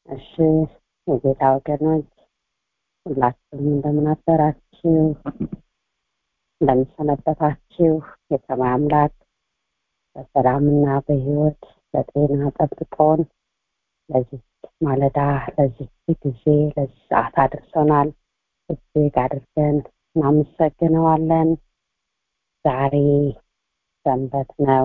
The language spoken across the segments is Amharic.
እሺ የጌታ ወገኖች ሁላችሁም እንደምን አደራችሁ እንደምን ሰነበታችሁ የሰማይ አምላክ በሰላምና በህይወት በጤና ጠብቆን ለዚህ ማለዳ ለዚህ ጊዜ ለዚህ ሰዓት አድርሶናል እጅግ አድርገን እናመሰግነዋለን ዛሬ ሰንበት ነው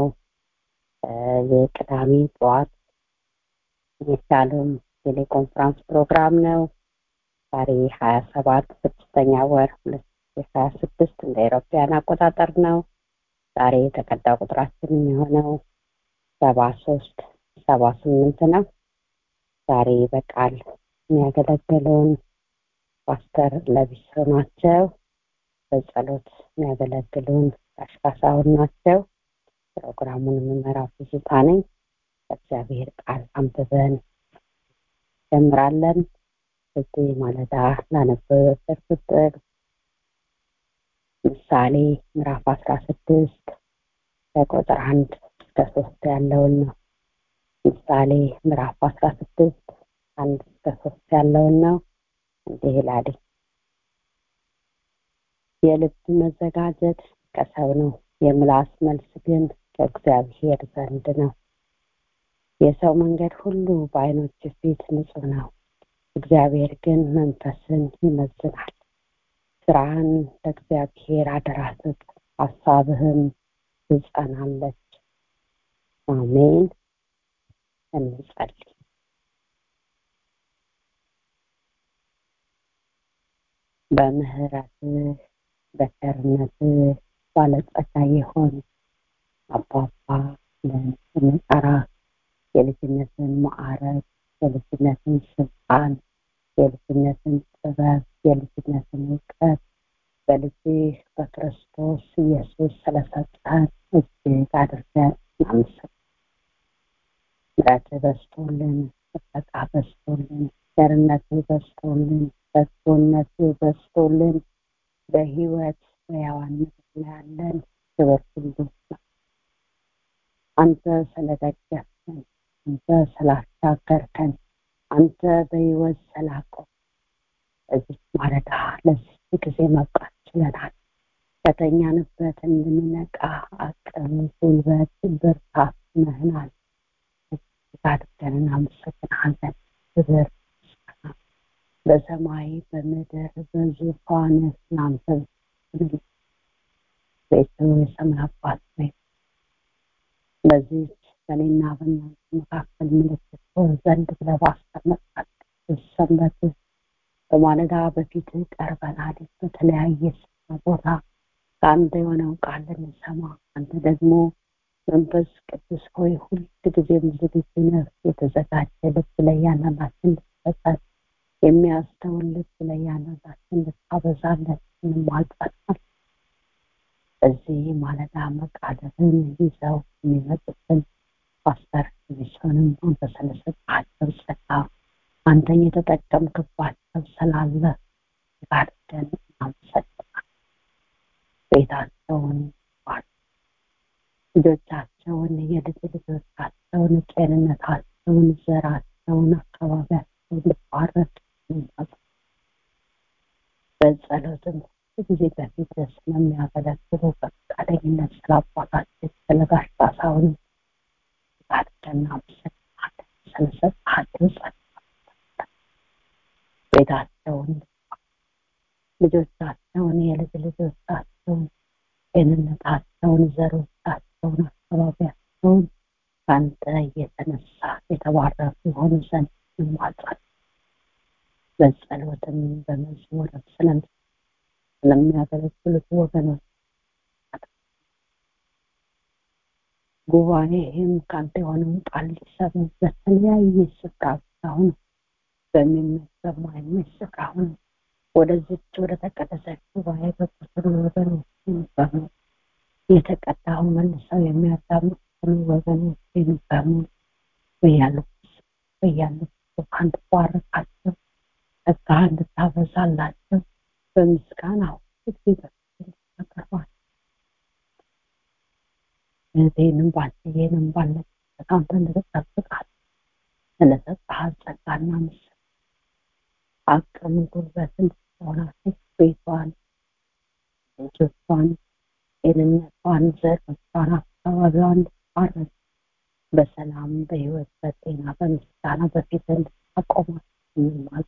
የቅዳሜ ጠዋት የሻሎም ቴሌኮንፈረንስ ፕሮግራም ነው ዛሬ ሀያ ሰባት ስድስተኛ ወር ሁለት ሀያ ስድስት እንደ ኤሮፓያን አቆጣጠር ነው ዛሬ የተቀዳ ቁጥራችን የሚሆነው ሰባ ሶስት ሰባ ስምንት ነው ዛሬ በቃል የሚያገለግሉን ፓስተር ለቢሶ ናቸው በጸሎት የሚያገለግሉን አሽካሳውን ናቸው ፕሮግራሙን የምመራው ትዝታ ነኝ በእግዚአብሔር ቃል አንብበን ጀምራለን እዚህ ማለዳ ላነበበበት ቁጥር ምሳሌ ምዕራፍ አስራ ስድስት ከቁጥር አንድ እስከ ሶስት ያለውን ነው ምሳሌ ምዕራፍ አስራ ስድስት አንድ እስከ ሶስት ያለውን ነው እንዲህ ይላል የልብ መዘጋጀት ከሰው ነው የምላስ መልስ ግን ከእግዚአብሔር ዘንድ ነው የሰው መንገድ ሁሉ በአይኖች ፊት ንጹህ ነው እግዚአብሔር ግን መንፈስን ይመዝናል ስራህን ለእግዚአብሔር አደራ ስጥ ሀሳብህም ትጸናለች አሜን እንጸልይ በምህረትህ በቸርነትህ ባለጸጋ የሆን አባባ ብለን ስንጠራ የልጅነትን ማዕረግ የልጅነትን ስልጣን የልጅነትን ጥበብ የልጅነትን እውቀት በልጅህ በክርስቶስ ኢየሱስ ስለሰጠን እጅግ አድርገን እናመሰግናለን ምረት በስቶልን ጥበቃ በስቶልን ቸርነት በስቶልን በጎነት በስቶልን በህይወት በያዋን ምድር ያለን ክብር ሁሉ አንተ ስለደገፍከን አንተ ስላሻገርከን አንተ በህይወት ስላቆ እዚህ ማለዳ ለዚህ ጊዜ መብቃት ችለናል ከተኛንበት እንድንነቃ አቅም ጉልበት ብርታት ነህናል አድርገን እናመሰግናለን ክብር በሰማይ በምድር በዙፋን ናንተ ቤቱ የሰማይ አባት ወይ በዚች በእኔና በእናንተ መካከል ምልክት ሆን ዘንድ ብለህ ባስቀመጥካት ሰንበት በማለዳ በፊት ቀርበናል በተለያየ ስፍራ ቦታ ከአንተ የሆነውን ቃል ልንሰማ አንተ ደግሞ መንፈስ ቅዱስ ሆይ ሁል ጊዜም ዝግጁ ነህ የተዘጋጀ ልብ ለእያንዳንዳችን ልትሰጠን የሚያስተውል ልብ ለእያንዳንዳችን ልታበዛለን እንማጸናል በዚህ ማለዳ መቃደርን ይዘው የሚመጡትን ፓስተር ቢሶንም አንተ ስለሰጣቸው ጸጋ አንተን የተጠቀምክባቸው ስላለ ጋርደን እናመሰግናል ቤታቸውን ልጆቻቸውን የልጅ ልጆቻቸውን ጤንነታቸውን ዘራቸውን አካባቢያቸውን ልባረክ በጸሎትም ጊዜ በፊት ስለሚያገለግሉ በፈቃደኝነት ስለ አባታችን ስለ ጋሽ ጣሳውን ጋርደን እናመሰግናለን ስለሰጣቸው ጸጋ ቤታቸውን ልጆቻቸውን የልጅ ልጆቻቸውን ጤንነታቸውን ዘሮቻቸውን አካባቢያቸውን ከአንተ የተነሳ የተባረኩ የሆኑ ዘንድ እንማጸን በጸሎትም በመዝሙርም ስለም ስለሚያገለግሉት ወገኖች ጉባኤህም ከአንተ የሆነውን ቃል ሊሰሙ በተለያየ ስፍራ አሁን በሚመች በማይመች ስፍራ አሁን ወደዚች ወደ ተቀደሰች ጉባኤ በቁጥር ወገኖችን በሙሉ የተቀዳውን መልሰው የሚያዳምጡትን ወገኖችን በሙሉ በያሉበት በያሉበት አንድ ባረካቸው ጸጋ እንድታበዛላቸው በምስጋና ጊዜ በፊት ያቀርባል እህቴንም ባልየንም ባለበት አንተ እንድትጠብቃት ስለሰጠሃት ጸጋና ምስል አቅም ጉልበትን ሆናት ቤቷን ልጆቿን ጤንነቷን ዘሮቿን አካባቢዋን እንድትባረክ በሰላም በህይወት በጤና በምስጋና በፊት እንድታቆማት እንማል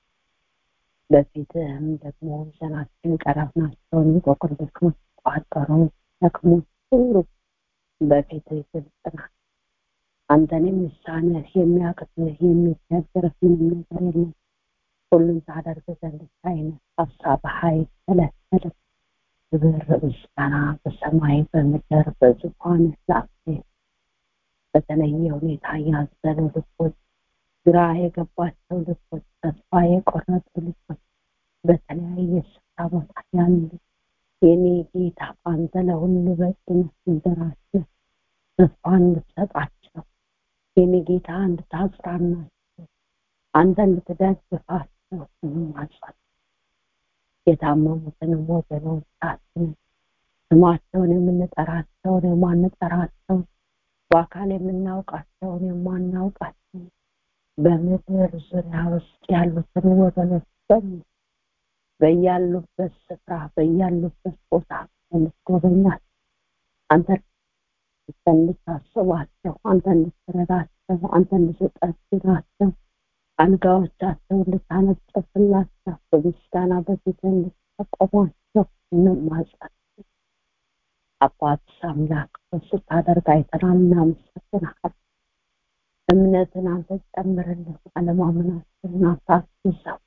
በፊትህም ደግሞ ዘናችን ቀረብናቸውን ቆቅር ደክሞች ቋጠሮ ደክሞች ሁሉ በፊትህ ግልጽ ናት አንተን የሚሳነህ የሚያቅትህ የሚቸግርህ ምንም ነገር የለም ሁሉም ታደርግ ዘንድ ሳይነ ሀሳብ ሀይል ተለተለ ክብር ምስጋና በሰማይ በምድር በዙፋን ላፌ በተለየ ሁኔታ ያዘኑ ልቦች ግራ የገባቸው ልቦች ተስፋ የቆረጡ ልቦች በተለያየ ስፍራ ቦታ ያሉ የኔ ጌታ አንተ ለሁሉ በቂነት እንጀራችን ተስፋ እንድትሰጣቸው የኔ ጌታ እንድታጽናናቸው አንተ እንድትደግፋቸው እንማጸን የታመሙትንም ወገኖቻችንን ስማቸውን የምንጠራቸውን የማንጠራቸውን በአካል የምናውቃቸውን የማናውቃቸውን በምድር ዙሪያ ውስጥ ያሉትን ወገኖች በሙሉ በያሉበት ስፍራ በያሉበት ቦታ እንድትጎበኛቸው አንተ እንድታስባቸው አንተ እንድትረዳቸው አንተ እንድትጠግናቸው አልጋዎቻቸው እንድታነጥፍላቸው በምስጋና በፊት እንድታቆሟቸው እንማጸን አባት አምላክ ስታደርግ አይተናል እናመሰግናል እምነትን አንተ ጨምርልን አለማመናችንን አታስይዘው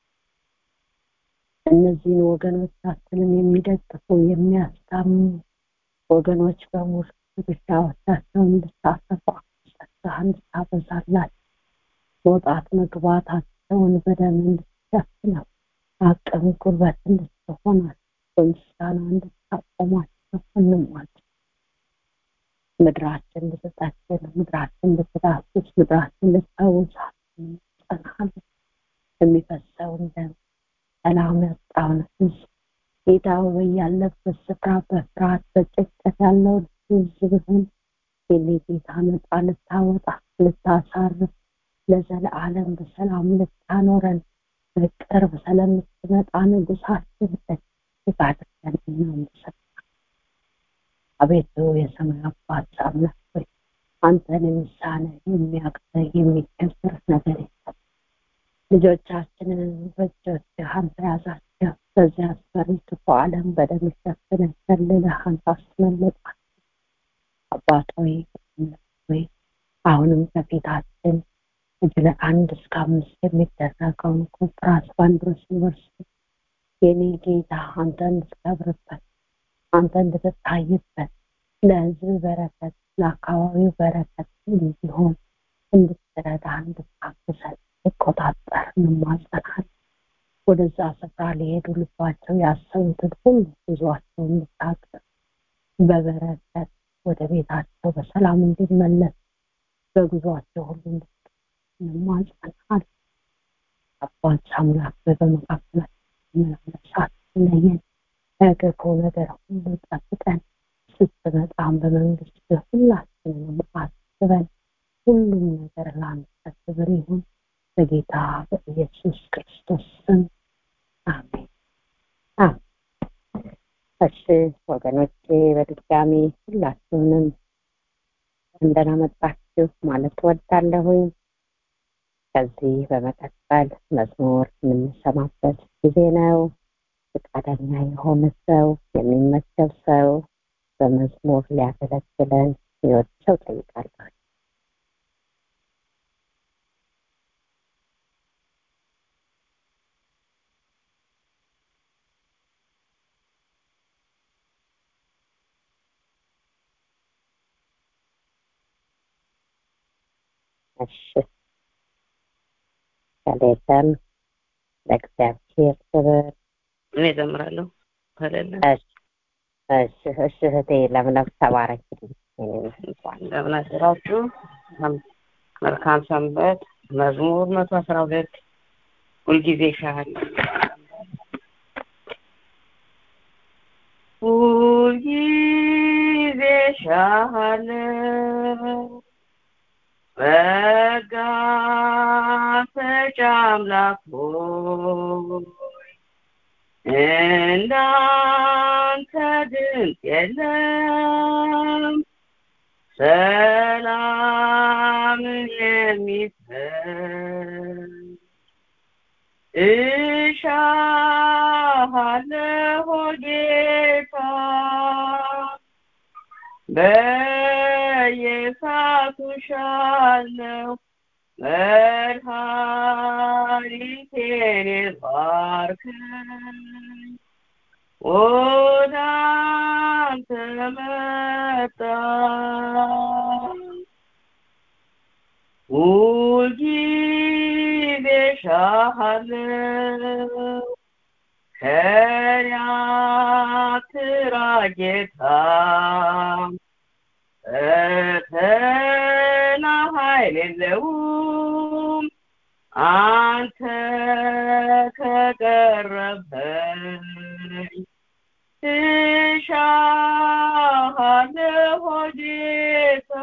እነዚህን ወገኖቻችንን የሚደግፉ የሚያስታምኑ ወገኖች በሙሉ ብቻዎቻቸውን እንድታሰፋ ጸጋ እንድታበዛላቸው መውጣት መግባታቸውን በደም እንድትሸፍነው አቅም ጉልበት እንድትሆናቸው በምስጋና እንድታቆማቸው እንሟቸው ምድራችን ልትጠግን ምድራችን ልትዳስስ ምድራችን ልትፈውሳት እንጸናለን የሚፈሰውን ደም ሰላም ያጣውን ህዝብ ጌታው በያለበት ስፍራ በፍርሃት በጭንቀት ያለውን ህዝብህን የኔ ጌታ ነፃ ልታወጣ ልታሳርፍ ለዘለዓለም በሰላም ልታኖረን በቅርብ ስለምትመጣ ንጉሳችን እጅግ አድርገን እናመሰግናለን አቤቱ የሰማይ አባት አምላክ ሆይ አንተን የሚሳነ የሚያቅተ የሚከስር ነገር የለም ልጆቻችንን በእጆች አንተ ያዛቸው በዚያ አስፈሪ ክፉ ዓለም በደም ሸፍነህ ከልለህ አንተ አስመለጣቸው አባት ሆይ ሆይ አሁንም ከፊታችን እጅለ አንድ እስከ አምስት የሚደረገውን ኮንፍራንስ ባንድሮስ ዩኒቨርሲቲ የኔ ጌታ አንተ እንድትከብርበት አንተ እንድትታይበት ለህዝብ በረከት ለአካባቢው በረከት እንዲሆን እንድትረዳ እንድታግዘን ትቆጣጠር እንማጸናል ወደዛ ስፍራ ሊሄዱ ልባቸው ያሰቡትን ሁሉ ጉዟቸው እንድታቅር በበረከት ወደ ቤታቸው በሰላም እንዲመለስ በጉዟቸው ሁሉ እንማጸናል አባት አምላክ በመካከላችን መለሳት ለየን ከክፉ ነገር ሁሉ ጠብቀን ስትመጣም በመንግስት ሁላችንንም አስበን ሁሉም ነገር ለአንተ ክብር ይሁን በጌታ በኢየሱስ ክርስቶስ ስም አሜን እሺ ወገኖቼ በድጋሚ ሁላችሁንም እንደናመጣችሁ ማለት ወዳለሁኝ ከዚህ በመቀጠል መዝሙር የምንሰማበት ጊዜ ነው ፈቃደኛ የሆነ ሰው የሚመቸው ሰው በመዝሙር ሊያገለግለን ይወድ ሰው ጠይቃለሁ እሺ ከሌለም ለእግዚአብሔር ክብር እኔ እዘምራለሁ ከሌለ እሺ እሺ እሺ እህቴ ለምለም ተባረክ እንደምን አደራችሁ መልካም ሰንበት መዝሙር መቶ አስራ ሁለት ሁልጊዜ ሻል ሁልጊዜ ሻለ በጋ ጣፋጭ አምላክ ሆይ እንዳንተ ድንቅ የለም ሰላምን የሚሰጥ እሻሃለሁ ጌታ በየሳቱ ሻለው መድኃኒቴን ባርከኝ ወደ አንተ መጣሁ ሁልጊዜ እሻሃለሁ ከኔ አትራቅ ጌታ ፈተና ኃይል የለውም አንተ ከቀረበኝ እሻሃለሁ ጌታ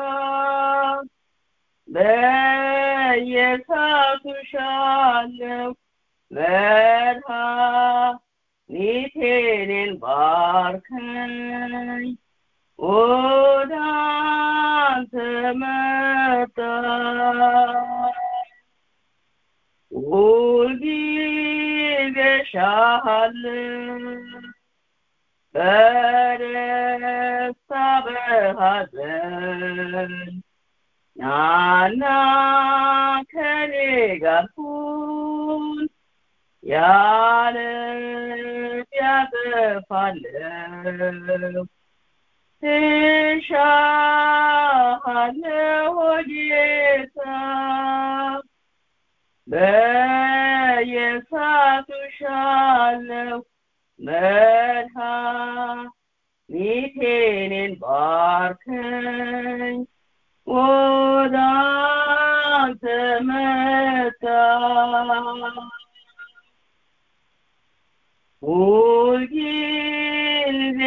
በየሳቱ ሻለው መድኃኒቴን ባርከኝ ወደ አንተ መጣሁ ሁልጊዜ እሻሃለሁ በደስታ በሐዘን ናና ከኔ ጋር ሁን ያለ ያጠፋለሁ እሻሃለሁ ጌታ በየሳቱ ሻለው መድኃኒቴን ባርከኝ ወደ አንተ መጣሁ ሁልጊዜ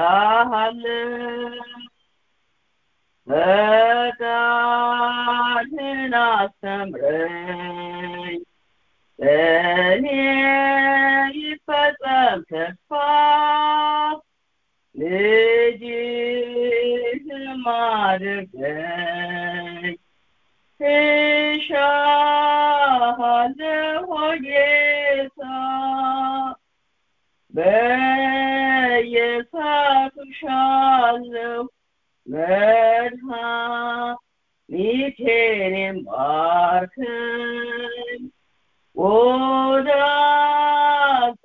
እሻሃለሁ ፈቃድህን አስተምረኝ በእኔ ይፈጸም ተስፋ ልጅህም አድርገኝ እሻሃለሁ ጌታ በየሳቱ ሻለው መድኃኒቴን ባርከኝ ወደ አንተ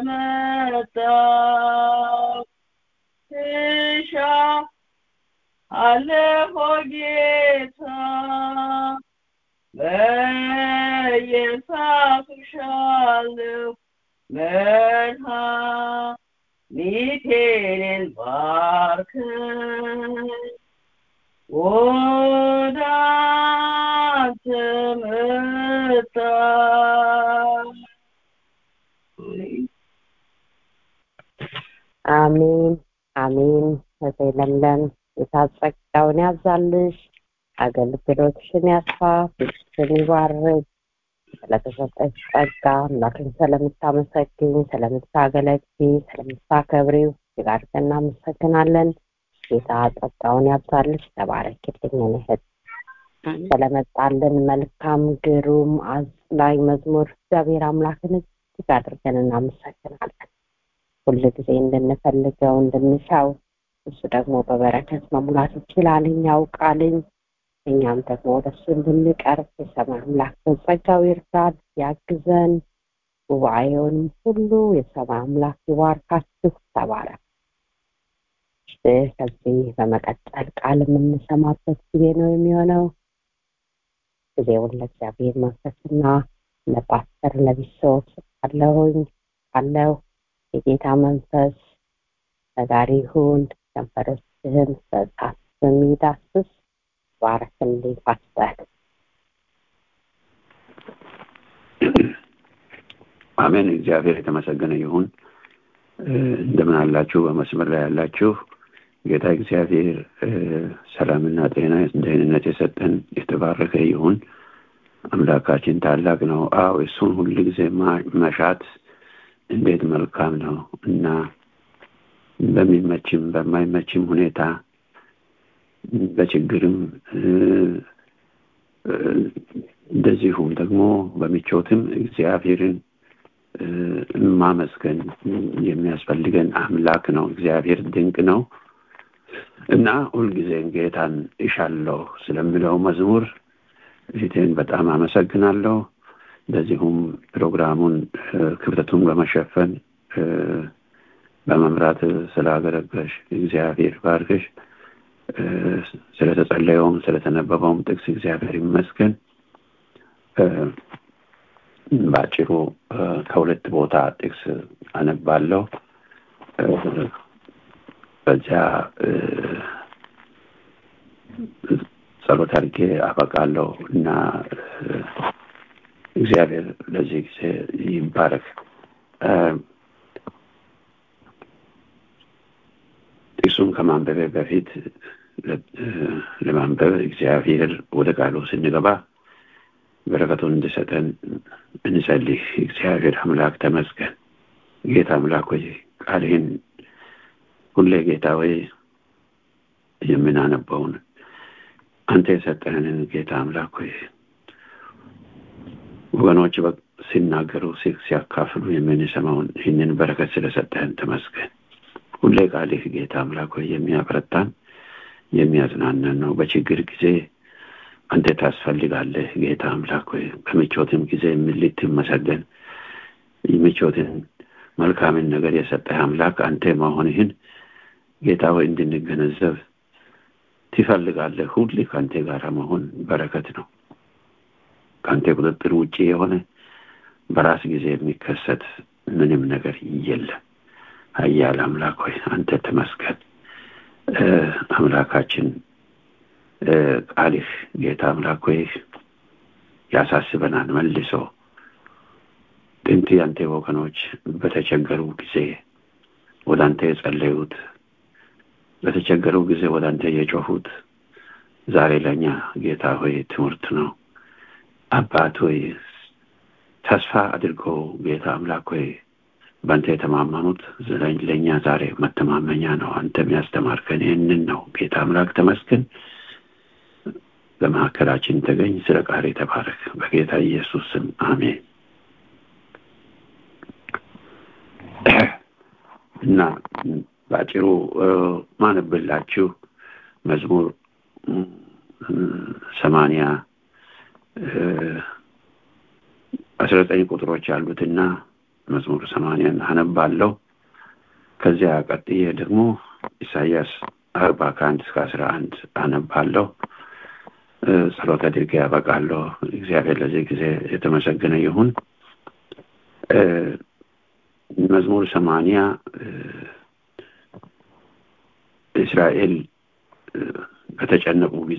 መጣሁ እሻሃለሁ ጌታ በየሳቱ ሻለው መድኃኒቴን ባርከኝ ወደ አንተ መጣሁ አሜን አሜን። እህቴ ለምለም ጌታ ጸጋውን ያብዛልሽ፣ አገልግሎትሽን ያስፋ፣ ቤትሽን ይባርክ። ስለተሰጠሽ ጸጋ አምላክን ስለምታመሰግኝ፣ ስለምታገለግኝ፣ ስለምታከብሪው እጅግ አድርገን እናመሰግናለን። ጌታ ጸጋውን ያብዛልሽ። ተባረክልኝ እኔ እህት ስለመጣልን መልካም ግሩም አዝናኝ መዝሙር እግዚአብሔር አምላክን እጅግ አድርገን እናመሰግናለን። ሁል ጊዜ እንድንፈልገው እንድንሻው እሱ ደግሞ በበረከት መሙላት ይችላልኝ ያውቃልኝ። እኛም ደግሞ ወደሱ እንድንቀርብ የሰማይ አምላክ በጸጋው ይርዳን፣ ያግዘን። ጉባኤውን ሁሉ የሰማይ አምላክ ይባርካችሁ። ተባረክ። ከዚህ በመቀጠል ቃል የምንሰማበት ጊዜ ነው የሚሆነው። ጊዜውን ለእግዚአብሔር መንፈስና ለፓስተር ለቢሶት አለሁኝ አለው የጌታ መንፈስ ተጋሪ ይሁን። ከንፈሮችህን በእሳት በሚዳስስ ባረክልኝ ፓስተር። አሜን። እግዚአብሔር የተመሰገነ ይሁን። እንደምን አላችሁ? በመስመር ላይ ያላችሁ ጌታ እግዚአብሔር ሰላምና ጤና ደህንነት የሰጠን የተባረከ ይሁን። አምላካችን ታላቅ ነው። አዎ እሱን ሁል ጊዜ መሻት እንዴት መልካም ነው እና በሚመችም በማይመችም ሁኔታ በችግርም እንደዚሁም ደግሞ በምቾትም እግዚአብሔርን ማመስገን የሚያስፈልገን አምላክ ነው። እግዚአብሔር ድንቅ ነው እና ሁልጊዜን ጌታን እሻለሁ ስለምለው መዝሙር ፊቴን በጣም አመሰግናለሁ። እንደዚሁም ፕሮግራሙን ክብደቱን በመሸፈን በመምራት ስላገለገሽ እግዚአብሔር ባርክሽ። ስለተጸለየውም ስለተነበበውም ጥቅስ እግዚአብሔር ይመስገን። በአጭሩ ከሁለት ቦታ ጥቅስ አነባለሁ። በዚያ ጸሎት አድርጌ አበቃለሁ እና እግዚአብሔር ለዚህ ጊዜ ይባረክ። ጥቅሱን ከማንበቤ በፊት ለማንበብ እግዚአብሔር ወደ ቃሉ ስንገባ በረከቱን እንድሰጠን እንጸልይ። እግዚአብሔር አምላክ ተመስገን። ጌታ አምላክ ወይ ቃልህን ሁሌ ጌታ ወይ የምናነበውን አንተ የሰጠህንን ጌታ አምላክ ወይ ወገኖች ሲናገሩ ሲያካፍሉ የምንሰማውን ይህንን በረከት ስለሰጠህን ተመስገን። ሁሌ ቃልህ ጌታ አምላክ ሆይ የሚያበረታን የሚያዝናናን ነው። በችግር ጊዜ አንተ ታስፈልጋለህ ጌታ አምላክ ሆይ በምቾትም ጊዜ ልትመሰገን ምቾትን መልካምን ነገር የሰጠህ አምላክ አንተ መሆንህን ጌታ ሆይ እንድንገነዘብ ትፈልጋለህ። ሁሌ ከአንተ ጋር መሆን በረከት ነው። ከአንተ ቁጥጥር ውጭ የሆነ በራስ ጊዜ የሚከሰት ምንም ነገር የለም። ኃያል አምላክ ሆይ አንተ ተመስገን። አምላካችን ቃልህ ጌታ አምላክ ሆይ ያሳስበናል መልሶ ጥንት ያንተ ወገኖች በተቸገሩ ጊዜ ወደ አንተ የጸለዩት በተቸገሩ ጊዜ ወደ አንተ የጮሁት ዛሬ ለእኛ ጌታ ሆይ ትምህርት ነው። አባት ሆይ ተስፋ አድርገው ጌታ አምላክ ሆይ በአንተ የተማመኑት ለእኛ ዛሬ መተማመኛ ነው። አንተም ያስተማርከን ይህንን ነው። ጌታ አምላክ ተመስገን። በመካከላችን ተገኝ። ስለ ቃል የተባረክ በጌታ ኢየሱስ ስም አሜን። እና በአጭሩ ማነብላችሁ መዝሙር ሰማንያ አስራ ዘጠኝ ቁጥሮች ያሉትና መዝሙር ሰማንያን አነባለሁ። ከዚያ ቀጥዬ ደግሞ ኢሳያስ አርባ ከአንድ እስከ አስራ አንድ አነባለሁ። ጸሎት አድርጌ ያበቃለሁ። እግዚአብሔር ለዚህ ጊዜ የተመሰገነ ይሁን። መዝሙር ሰማንያ እስራኤል በተጨነቁ ጊዜ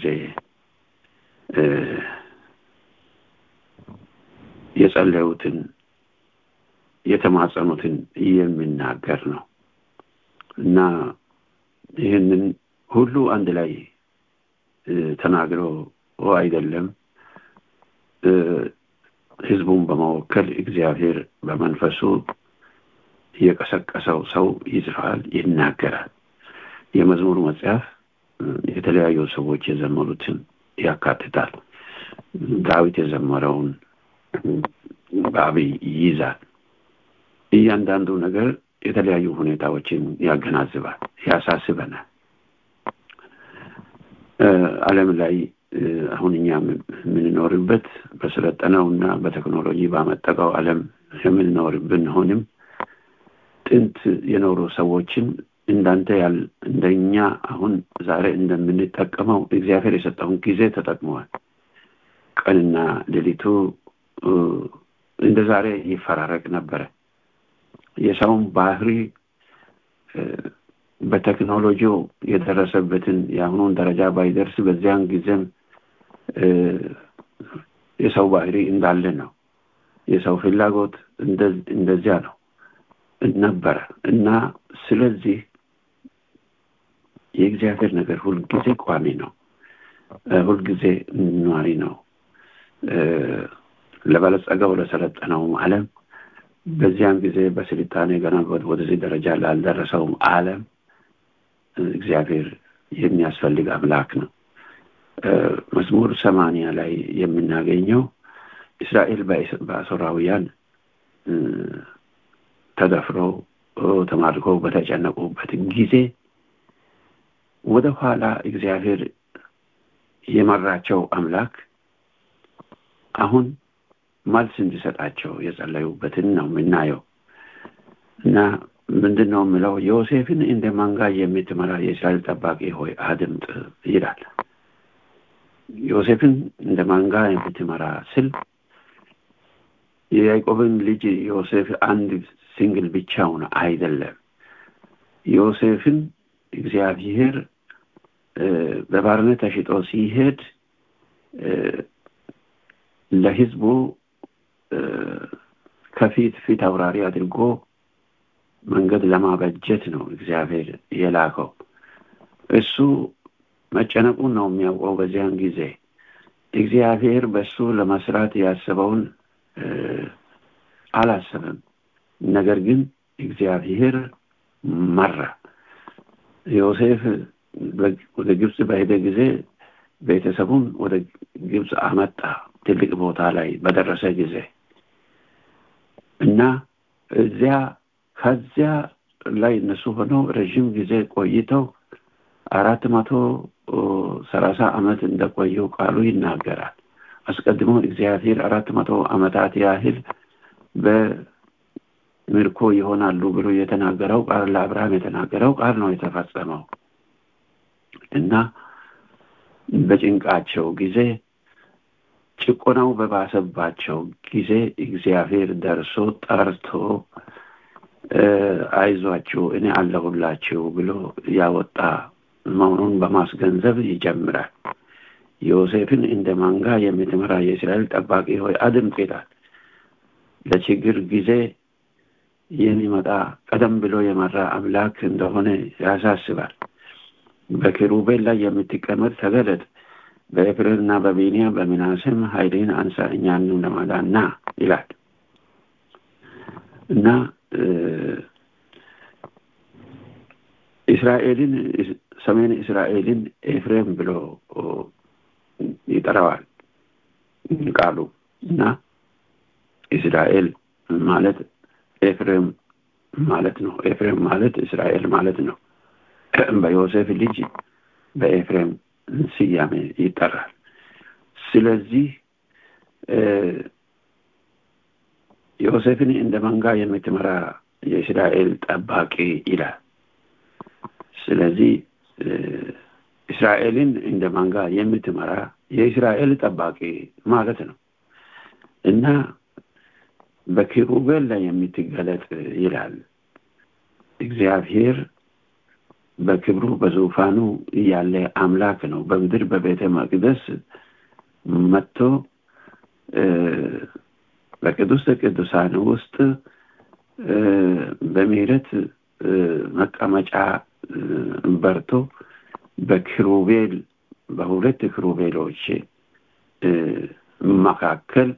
የጸለዩትን የተማጸኑትን የሚናገር ነው እና ይህንን ሁሉ አንድ ላይ ተናግሮ አይደለም ህዝቡን በመወከል እግዚአብሔር በመንፈሱ የቀሰቀሰው ሰው ይጽፋል፣ ይናገራል። የመዝሙር መጽሐፍ የተለያዩ ሰዎች የዘመሩትን ያካትታል። ዳዊት የዘመረውን በአብይ ይይዛል። እያንዳንዱ ነገር የተለያዩ ሁኔታዎችን ያገናዝባል፣ ያሳስበናል። ዓለም ላይ አሁን እኛ የምንኖርበት በሰለጠነው እና በቴክኖሎጂ ባመጠቀው ዓለም የምንኖር ብንሆንም ጥንት የኖሩ ሰዎችን እንዳንተ ያል እንደኛ አሁን ዛሬ እንደምንጠቀመው እግዚአብሔር የሰጠውን ጊዜ ተጠቅመዋል። ቀንና ሌሊቱ እንደ ዛሬ ይፈራረቅ ነበረ። የሰውን ባህሪ በቴክኖሎጂው የደረሰበትን የአሁኑን ደረጃ ባይደርስ በዚያን ጊዜም የሰው ባህሪ እንዳለ ነው። የሰው ፍላጎት እንደዚያ ነው ነበረ እና ስለዚህ የእግዚአብሔር ነገር ሁልጊዜ ቋሚ ነው፣ ሁልጊዜ ኗሪ ነው። ለበለጸገው ለሰለጠነውም ዓለም በዚያን ጊዜ በስልጣኔ ገና ወደዚህ ደረጃ ላልደረሰውም ዓለም እግዚአብሔር የሚያስፈልግ አምላክ ነው። መዝሙር ሰማንያ ላይ የምናገኘው እስራኤል በአሦራውያን ተደፍረው ተማርከው በተጨነቁበት ጊዜ ወደ ኋላ እግዚአብሔር የመራቸው አምላክ አሁን መልስ እንዲሰጣቸው የጸለዩበትን ነው የምናየው እና ምንድን ነው የምለው ዮሴፍን እንደ መንጋ የምትመራ የእስራኤል ጠባቂ ሆይ አድምጥ ይላል። ዮሴፍን እንደ መንጋ የምትመራ ስል የያዕቆብን ልጅ ዮሴፍ አንድ ሲንግል ብቻውን አይደለም። ዮሴፍን እግዚአብሔር በባርነት ተሽጦ ሲሄድ ለሕዝቡ ከፊት ፊት አውራሪ አድርጎ መንገድ ለማበጀት ነው እግዚአብሔር የላከው። እሱ መጨነቁን ነው የሚያውቀው። በዚያን ጊዜ እግዚአብሔር በሱ ለመስራት ያሰበውን አላሰበም። ነገር ግን እግዚአብሔር መራ። ዮሴፍ ወደ ግብፅ በሄደ ጊዜ ቤተሰቡን ወደ ግብፅ አመጣ። ትልቅ ቦታ ላይ በደረሰ ጊዜ እና እዚያ ከዚያ ላይ እነሱ ሆነው ረዥም ጊዜ ቆይተው አራት መቶ ሰላሳ ዓመት እንደቆዩ ቃሉ ይናገራል። አስቀድሞ እግዚአብሔር አራት መቶ ዓመታት ያህል በምርኮ ይሆናሉ ብሎ የተናገረው ቃል ለአብርሃም የተናገረው ቃል ነው የተፈጸመው እና በጭንቃቸው ጊዜ ጭቆናው በባሰባቸው ጊዜ እግዚአብሔር ደርሶ ጠርቶ አይዟችሁ እኔ አለሁላችሁ ብሎ ያወጣ መሆኑን በማስገንዘብ ይጀምራል። ዮሴፍን እንደ መንጋ የምትመራ የእስራኤል ጠባቂ ሆይ አድምጥ ይላል። ለችግር ጊዜ የሚመጣ ቀደም ብሎ የመራ አምላክ እንደሆነ ያሳስባል። በኪሩቤል ላይ የምትቀመጥ ተገለጥ፣ በኤፍሬምና በቢንያም በምናሴም ኃይልን አንሳ እኛንም ለማዳን ና ይላል እና እስራኤልን ሰሜን እስራኤልን ኤፍሬም ብሎ ይጠራዋል ቃሉ እና እስራኤል ማለት ኤፍሬም ማለት ነው። ኤፍሬም ማለት እስራኤል ማለት ነው። በዮሴፍ ልጅ በኤፍሬም ስያሜ ይጠራል። ስለዚህ ዮሴፍን እንደ መንጋ የምትመራ የእስራኤል ጠባቂ ይላል። ስለዚህ እስራኤልን እንደ መንጋ የምትመራ የእስራኤል ጠባቂ ማለት ነው እና በኪሩቤል ላይ የምትገለጥ ይላል። እግዚአብሔር በክብሩ በዙፋኑ ያለ አምላክ ነው። በምድር በቤተ መቅደስ መጥቶ በቅዱስ ቅዱሳን ውስጥ በምህረት መቀመጫ በርቶ በኪሩቤል በሁለት ኪሩቤሎች መካከል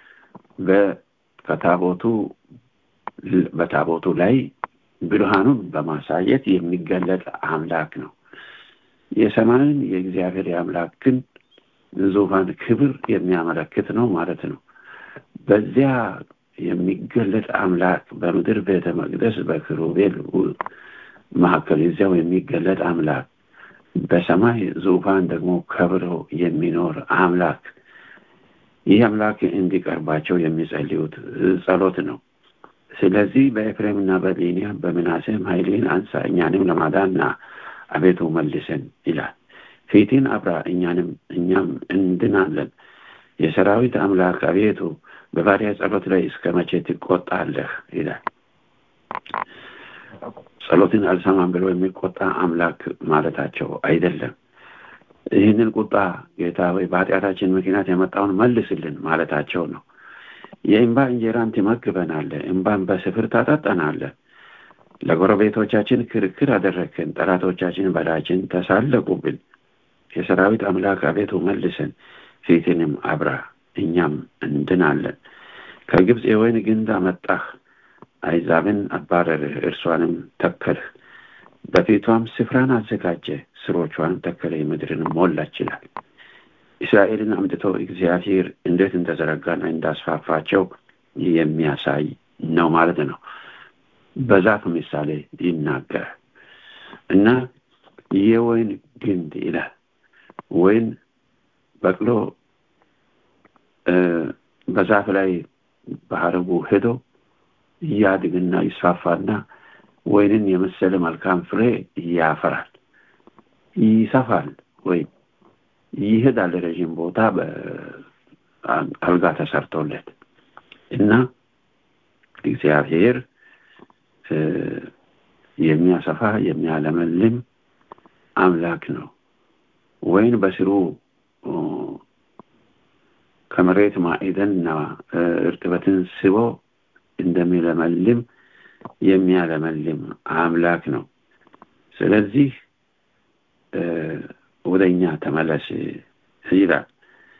በታቦቱ በታቦቱ ላይ ብርሃኑን በማሳየት የሚገለጥ አምላክ ነው። የሰማይን የእግዚአብሔር የአምላክን ዙፋን ክብር የሚያመለክት ነው ማለት ነው። በዚያ የሚገለጥ አምላክ በምድር ቤተ መቅደስ በኪሩቤል መካከል እዚያው የሚገለጥ አምላክ በሰማይ ዙፋን ደግሞ ከብሮ የሚኖር አምላክ ይህ አምላክ እንዲቀርባቸው የሚጸልዩት ጸሎት ነው። ስለዚህ በኤፍሬምና በቢንያም በምናሴም ኃይልን አንሳ እኛንም ለማዳንና አቤቱ መልሰን ይላል። ፊትን አብራ እኛንም እኛም እንድናለን። የሰራዊት አምላክ አቤቱ በባሪያ ጸሎት ላይ እስከ መቼ ትቆጣለህ? ይላል። ጸሎትን አልሰማም ብሎ የሚቆጣ አምላክ ማለታቸው አይደለም። ይህንን ቁጣ ጌታ ወይ በኃጢአታችን ምክንያት የመጣውን መልስልን ማለታቸው ነው። የእንባ እንጀራን ትመግበናለህ፣ እንባን በስፍር ታጠጣናለህ። ለጎረቤቶቻችን ክርክር አደረግን፣ ጠላቶቻችን በላችን ተሳለቁብን። የሰራዊት አምላክ አቤቱ መልሰን፣ ፊትንም አብራ እኛም እንድናለን ከግብፅ የወይን ግንድ አመጣህ አይዛብን አባረርህ እርሷንም ተከልህ በፊቷም ስፍራን አዘጋጀ ስሮቿንም ተከለ ምድርንም ሞላች ይላል እስራኤልን አምጥቶ እግዚአብሔር እንዴት እንደዘረጋና እንዳስፋፋቸው የሚያሳይ ነው ማለት ነው በዛፍ ምሳሌ ይናገራል እና የወይን ግንድ ይላል ወይን በቅሎ በዛፍ ላይ በሀረጉ ሄዶ እያድግና ይስፋፋና ወይንን የመሰለ መልካም ፍሬ ያፈራል ይሰፋል ወይም ይሄዳል ረዥም ቦታ አልጋ ተሰርቶለት እና እግዚአብሔር የሚያሰፋ የሚያለመልም አምላክ ነው ወይን በስሩ ከመሬት ማዕደንና እርጥበትን ስቦ እንደሚለመልም የሚያለመልም አምላክ ነው ስለዚህ ወደ እኛ ተመለስ ይላል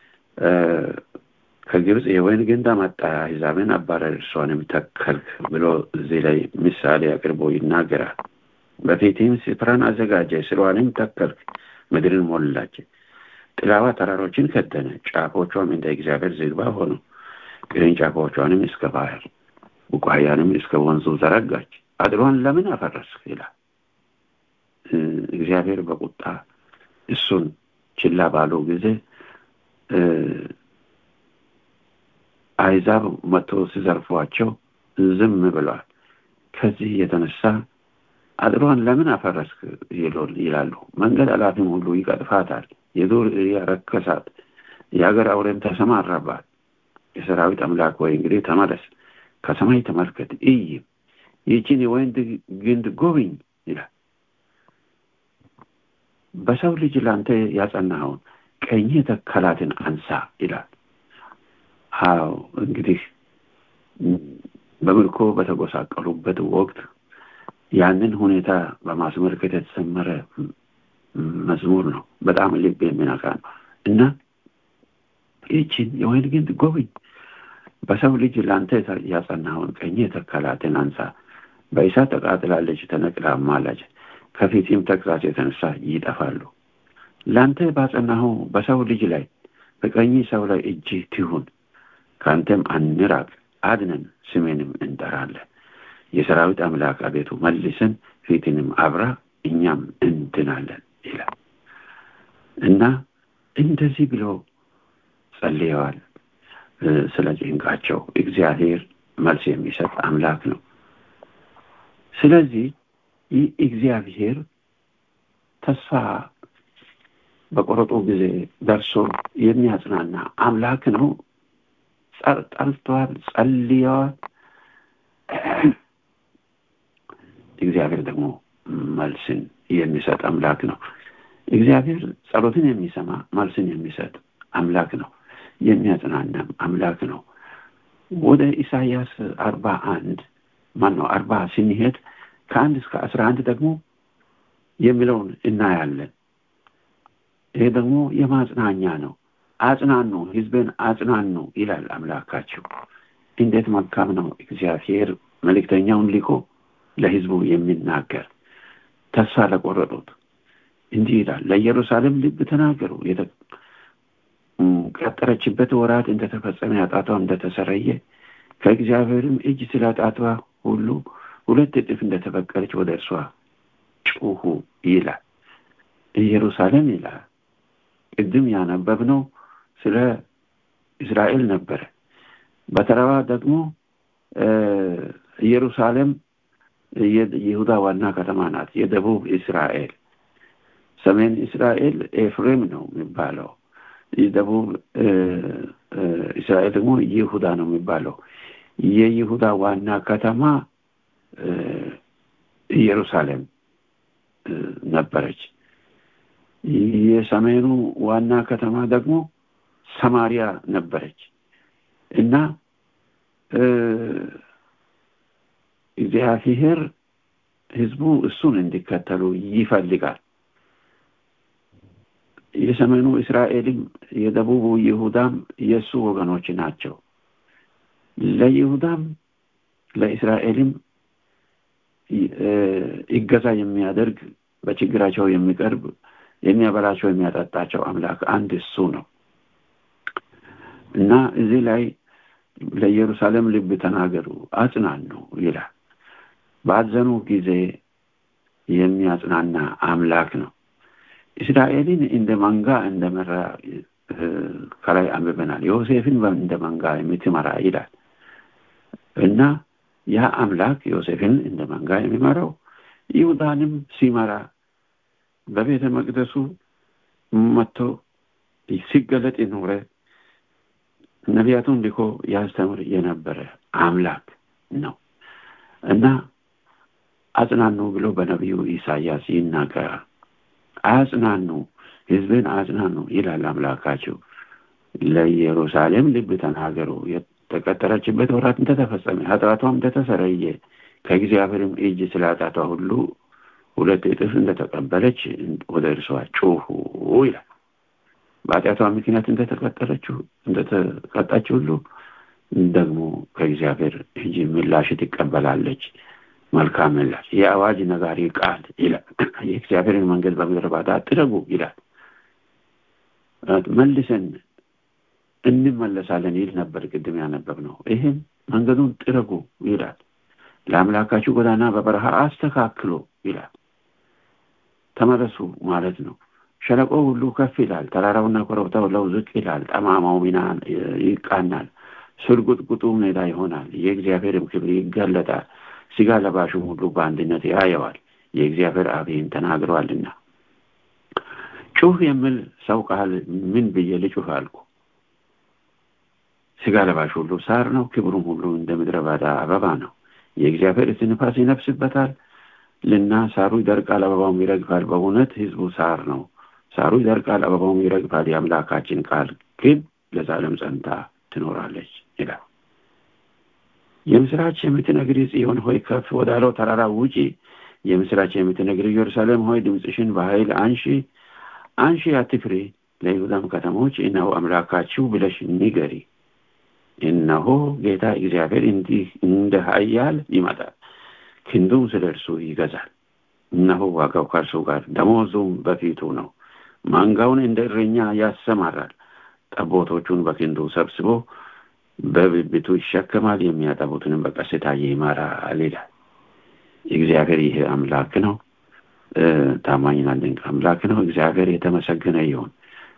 ከግብፅ የወይን ግንድ አመጣ አሕዛብን አባረር እርሷንም ተከልክ ብሎ እዚህ ላይ ምሳሌ አቅርቦ ይናገራል በፊትም ስፍራን አዘጋጀ ስሯንም ተከልክ ምድርን ሞላች ጥላዋ ተራሮችን ከደነ ጫፎቿም እንደ እግዚአብሔር ዝግባ ሆኑ ቅርንጫፎቿንም እስከ ባህር ቡቃያንም እስከ ወንዙ ዘረጋች አድሯን ለምን አፈረስክ ይላል እግዚአብሔር በቁጣ እሱን ችላ ባሉ ጊዜ አይዛብ መጥቶ ሲዘርፏቸው ዝም ብለዋል ከዚህ የተነሳ አጥሯን ለምን አፈረስክ ይላሉ መንገድ አላፊም ሁሉ ይቀጥፋታል የዱር ያረከሳት የሀገር አውሬም ተሰማራባት የሰራዊት አምላክ ወይ እንግዲህ ተመለስ ከሰማይ ተመልከት እይ ይህችን የወይን ግንድ ጎብኝ ይላል በሰው ልጅ ላንተ ያጸናኸውን ቀኝ ተከላትን አንሳ ይላል አዎ እንግዲህ በምልኮ በተጎሳቀሉበት ወቅት ያንን ሁኔታ በማስመልከት የተሰመረ መዝሙር ነው በጣም ልብ የሚነካ ነው እና ይችን የወይን ግንድ ጎብኝ በሰው ልጅ ለአንተ ያጸናውን ቀኝ የተከላትን አንሳ በእሳት ተቃጥላለች ተነቅላ ማላች ከፊትም ተግሳጽ የተነሳ ይጠፋሉ ለአንተ ባጸናኸው በሰው ልጅ ላይ በቀኝ ሰው ላይ እጅ ትሁን ከአንተም አንራቅ አድነን ስሜንም እንጠራለን የሰራዊት አምላክ አቤቱ መልስን ፊትንም አብራ እኛም እንድናለን ይላል እና እንደዚህ ብሎ ጸልየዋል ስለ ጭንቃቸው እግዚአብሔር መልስ የሚሰጥ አምላክ ነው ስለዚህ ይህ እግዚአብሔር ተስፋ በቆረጡ ጊዜ ደርሶ የሚያጽናና አምላክ ነው ጠልተዋል ጸልየዋል እግዚአብሔር ደግሞ መልስን የሚሰጥ አምላክ ነው እግዚአብሔር ጸሎትን የሚሰማ መልስን የሚሰጥ አምላክ ነው የሚያጽናናም አምላክ ነው ወደ ኢሳያስ አርባ አንድ ማን ነው አርባ ስንሄድ ከአንድ እስከ አስራ አንድ ደግሞ የሚለውን እናያለን ይሄ ደግሞ የማጽናኛ ነው አጽናኑ ህዝብን አጽናኑ ይላል አምላካቸው እንዴት መልካም ነው እግዚአብሔር መልእክተኛውን ሊኮ ለህዝቡ የሚናገር ተስፋ ለቆረጡት እንዲህ ይላል ለኢየሩሳሌም ልብ ተናገሩ ቀጠረችበት ወራት እንደተፈጸመ ያጣቷ እንደተሰረየ ከእግዚአብሔርም እጅ ስለ ጣቷ ሁሉ ሁለት እጥፍ እንደተበቀለች ወደ እርሷ ጩሁ ይላል ኢየሩሳሌም ይላል ቅድም ያነበብነው ስለ እስራኤል ነበረ በተረባ ደግሞ ኢየሩሳሌም የይሁዳ ዋና ከተማ ናት የደቡብ እስራኤል ሰሜን እስራኤል ኤፍሬም ነው የሚባለው የደቡብ እስራኤል ደግሞ ይሁዳ ነው የሚባለው የይሁዳ ዋና ከተማ ኢየሩሳሌም ነበረች የሰሜኑ ዋና ከተማ ደግሞ ሰማሪያ ነበረች እና እግዚአብሔር ህዝቡ እሱን እንዲከተሉ ይፈልጋል የሰሜኑ እስራኤልም የደቡቡ ይሁዳም የእሱ ወገኖች ናቸው። ለይሁዳም ለእስራኤልም ይገዛ የሚያደርግ በችግራቸው የሚቀርብ የሚያበላቸው የሚያጠጣቸው አምላክ አንድ እሱ ነው እና እዚህ ላይ ለኢየሩሳሌም ልብ ተናገሩ አጽናኑ ይላል። ባዘኑ ጊዜ የሚያጽናና አምላክ ነው። እስራኤልን እንደ መንጋ እንደመራ ከላይ አንብበናል። ዮሴፍን እንደ መንጋ የምትመራ ይላል እና ያ አምላክ ዮሴፍን እንደ መንጋ የሚመራው ይሁዳንም ሲመራ በቤተ መቅደሱ መጥቶ ሲገለጥ የኖረ ነቢያቱን ልኮ ያስተምር የነበረ አምላክ ነው እና አጽናኑ ብሎ በነቢዩ ኢሳያስ ይናገራል። አጽናኑ፣ ህዝብን አጽናኑ ይላል አምላካቸው። ለኢየሩሳሌም ልብ ተናገሩ፣ የተቀጠረችበት ወራት እንደተፈጸመ ኃጢአቷም እንደተሰረየ ከእግዚአብሔርም እጅ ስለ ኃጢአቷ ሁሉ ሁለት እጥፍ እንደተቀበለች ወደ እርሷ ጩሁ ይላል። በኃጢአቷ ምክንያት እንደተቀጠረችው እንደተቀጣች ሁሉ ደግሞ ከእግዚአብሔር እጅ ምላሽ ትቀበላለች። መልካም ምላሽ የአዋጅ ነጋሪ ቃል ይላል። የእግዚአብሔርን መንገድ በምድረ በዳ ጥረጉ ይላል። መልሰን እንመለሳለን ይል ነበር ቅድም ያነበብ ነው። ይህም መንገዱን ጥረጉ ይላል። ለአምላካችሁ ጎዳና በበረሃ አስተካክሎ ይላል። ተመለሱ ማለት ነው። ሸለቆ ሁሉ ከፍ ይላል፣ ተራራውና ኮረብታው ለው ዝቅ ይላል፣ ጠማማው ሚና ይቃናል፣ ስርጉጥጉጡ ሜዳ ይሆናል፣ የእግዚአብሔርም ክብር ይገለጣል፣ ስጋ ለባሹም ሁሉ በአንድነት ያየዋል፣ የእግዚአብሔር አብ ይህን ተናግረዋልና። ጩህ የሚል ሰው ቃል ምን ብዬ ልጩህ አልኩ። ስጋ ለባሽ ሁሉ ሳር ነው፣ ክብሩም ሁሉ እንደ ምድረ ባዳ አበባ ነው። የእግዚአብሔር እስትንፋስ ይነፍስበታል ልና ሳሩ ይደርቃል፣ አበባውም ይረግፋል። በእውነት ህዝቡ ሳር ነው። ሳሩ ይደርቃል፣ አበባውም ይረግፋል። የአምላካችን ቃል ግን ለዛለም ጸንታ ትኖራለች ይላል። የምስራች የምትነግሪ ጽዮን ሆይ ከፍ ወዳለው ተራራ ውጪ። የምስራች የምትነግሪ ኢየሩሳሌም ሆይ ድምፅሽን በኃይል አንሺ አንሺ፣ አትፍሪ። ለይሁዳም ከተሞች እነሆ አምላካችሁ ብለሽ ንገሪ። እነሆ ጌታ እግዚአብሔር እንዲህ እንደ ኃያል ይመጣል፣ ክንዱም ስለ እርሱ ይገዛል። እነሆ ዋጋው ከእርሱ ጋር ደሞዙም በፊቱ ነው። ማንጋውን እንደ እረኛ ያሰማራል፣ ጠቦቶቹን በክንዱ ሰብስቦ በብብቱ ይሸከማል፣ የሚያጠቡትንም በቀስታ ይመራል ይላል። እግዚአብሔር ይህ አምላክ ነው። ታማኝና ድንቅ አምላክ ነው። እግዚአብሔር የተመሰገነ ይሁን።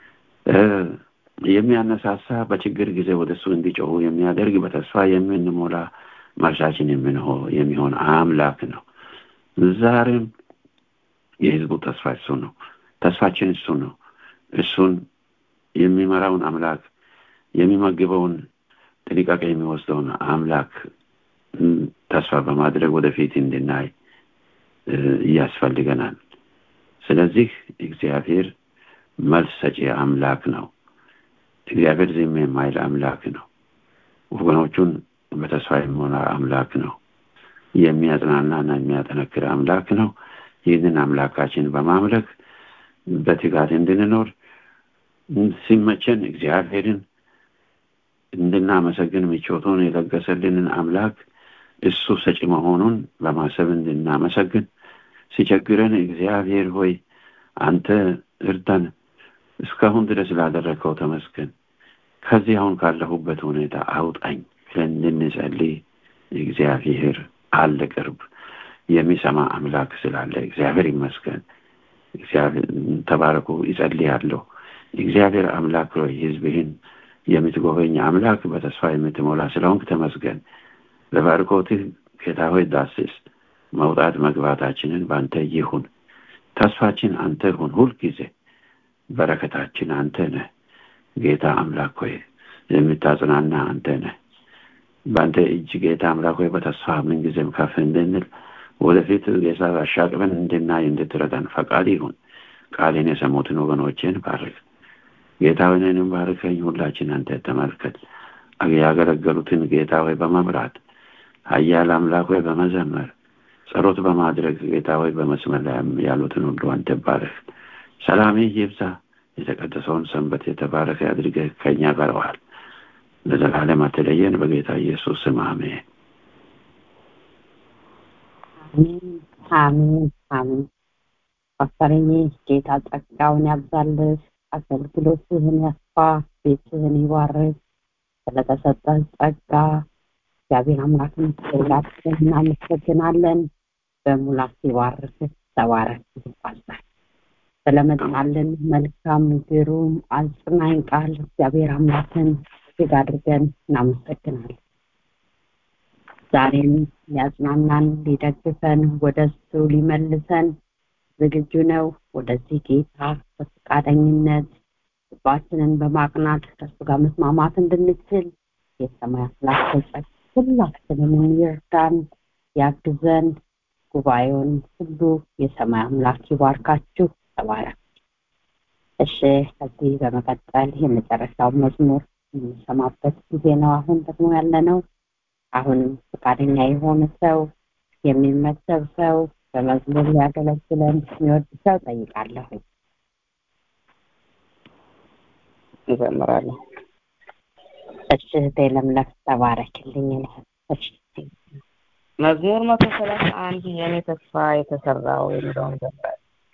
የሚያነሳሳ በችግር ጊዜ ወደ እሱ እንዲጮሁ የሚያደርግ በተስፋ የምንሞላ መርሻችን የሚሆን አምላክ ነው። ዛሬም የህዝቡ ተስፋ እሱ ነው። ተስፋችን እሱ ነው። እሱን የሚመራውን አምላክ የሚመግበውን ጥንቃቄ የሚወስደውን አምላክ ተስፋ በማድረግ ወደፊት እንድናይ ያስፈልገናል። ስለዚህ እግዚአብሔር መልስ ሰጪ አምላክ ነው። እግዚአብሔር ዝም የማይል አምላክ ነው። ወገኖቹን በተስፋ የሚሞላ አምላክ ነው። የሚያጽናናና የሚያጠነክር አምላክ ነው። ይህንን አምላካችን በማምለክ በትጋት እንድንኖር ሲመቸን እግዚአብሔርን እንድናመሰግን ምቾቱን የለገሰልንን አምላክ እሱ ሰጪ መሆኑን በማሰብ እንድናመሰግን ሲቸግረን እግዚአብሔር ሆይ አንተ እርዳን፣ እስካሁን ድረስ ላደረግከው ተመስገን፣ ከዚህ አሁን ካለሁበት ሁኔታ አውጣኝ ብለን እንድንጸልይ እግዚአብሔር አለ ቅርብ የሚሰማ አምላክ ስላለ እግዚአብሔር ይመስገን። እግዚአብሔር ተባረኩ። ይጸልያለሁ። እግዚአብሔር አምላክ ሆይ ሕዝብህን የምትጎበኝ አምላክ በተስፋ የምትሞላ ስለሆንክ ተመስገን። በባርኮትህ ጌታ ሆይ ዳስስ መውጣት መግባታችንን በአንተ ይሁን። ተስፋችን አንተ ሁን። ሁልጊዜ በረከታችን አንተ ነህ። ጌታ አምላክ ሆይ የምታጽናና አንተ ነህ። በአንተ እጅ ጌታ አምላክ ሆይ በተስፋ ምንጊዜም ከፍ እንድንል ወደፊት ጌታ አሻቅበን እንድናይ እንድትረዳን ፈቃድ ይሁን። ቃሌን የሰሙትን ወገኖችን ባርክ። ጌታ ሆይ እኔንም ባርከኝ። ሁላችን አንተ ተመልከት። ያገለገሉትን ጌታ ሆይ በመምራት ኃያል አምላክ ሆይ በመዘመር ጸሎት በማድረግ ጌታ ሆይ በመስመር ላይ ያሉትን ሁሉ አንተ ባርክ። ሰላምህ ይብዛ። የተቀደሰውን ሰንበት የተባረከ አድርገህ ከእኛ ጋር ዋል። ለዘላለም አትለየን። በጌታ ኢየሱስ ስም አሜን። አሜን አሜን አሜን። ፓስተርዬ ጌታ ጸጋውን ያብዛልህ፣ አገልግሎትህን ያስፋ፣ ቤትህን ይባርክ። ስለተሰጠን ጸጋ እግዚአብሔር አምላክን ሁላችን እናመሰግናለን። በሙላት ይባርክ። ተባረክ ፓስተር። ስለመጣልን መልካም ግሩም አጽናኝ ቃል እግዚአብሔር አምላክን እጅግ አድርገን እናመሰግናለን። ዛሬም ሊያጽናናን ሊደግፈን ወደ እሱ ሊመልሰን ዝግጁ ነው። ወደዚህ ጌታ በፈቃደኝነት ልባችንን በማቅናት ከእሱ ጋር መስማማት እንድንችል የሰማይ አምላክ በጸጋ ሁላችንንም ይርዳን፣ ያግዘን። ጉባኤውን ሁሉ የሰማይ አምላክ ይባርካችሁ። ተባረክ። እሺ፣ ከዚህ በመቀጠል የመጨረሻው መዝሙር የምንሰማበት ጊዜ ነው። አሁን ደግሞ ያለ ነው። አሁንም ፈቃደኛ የሆነ ሰው የሚመሰብ ሰው በመዝሙር ሊያገለግለን የሚወድ ሰው ጠይቃለሁ። እንዘምራለን። እሺ፣ እህቴ ለምለም ተባረክልኝ። እሺ መዝሙር መቶ ሰላሳ አንድ የኔ ተስፋ የተሰራው የሚለውን ዘምራል።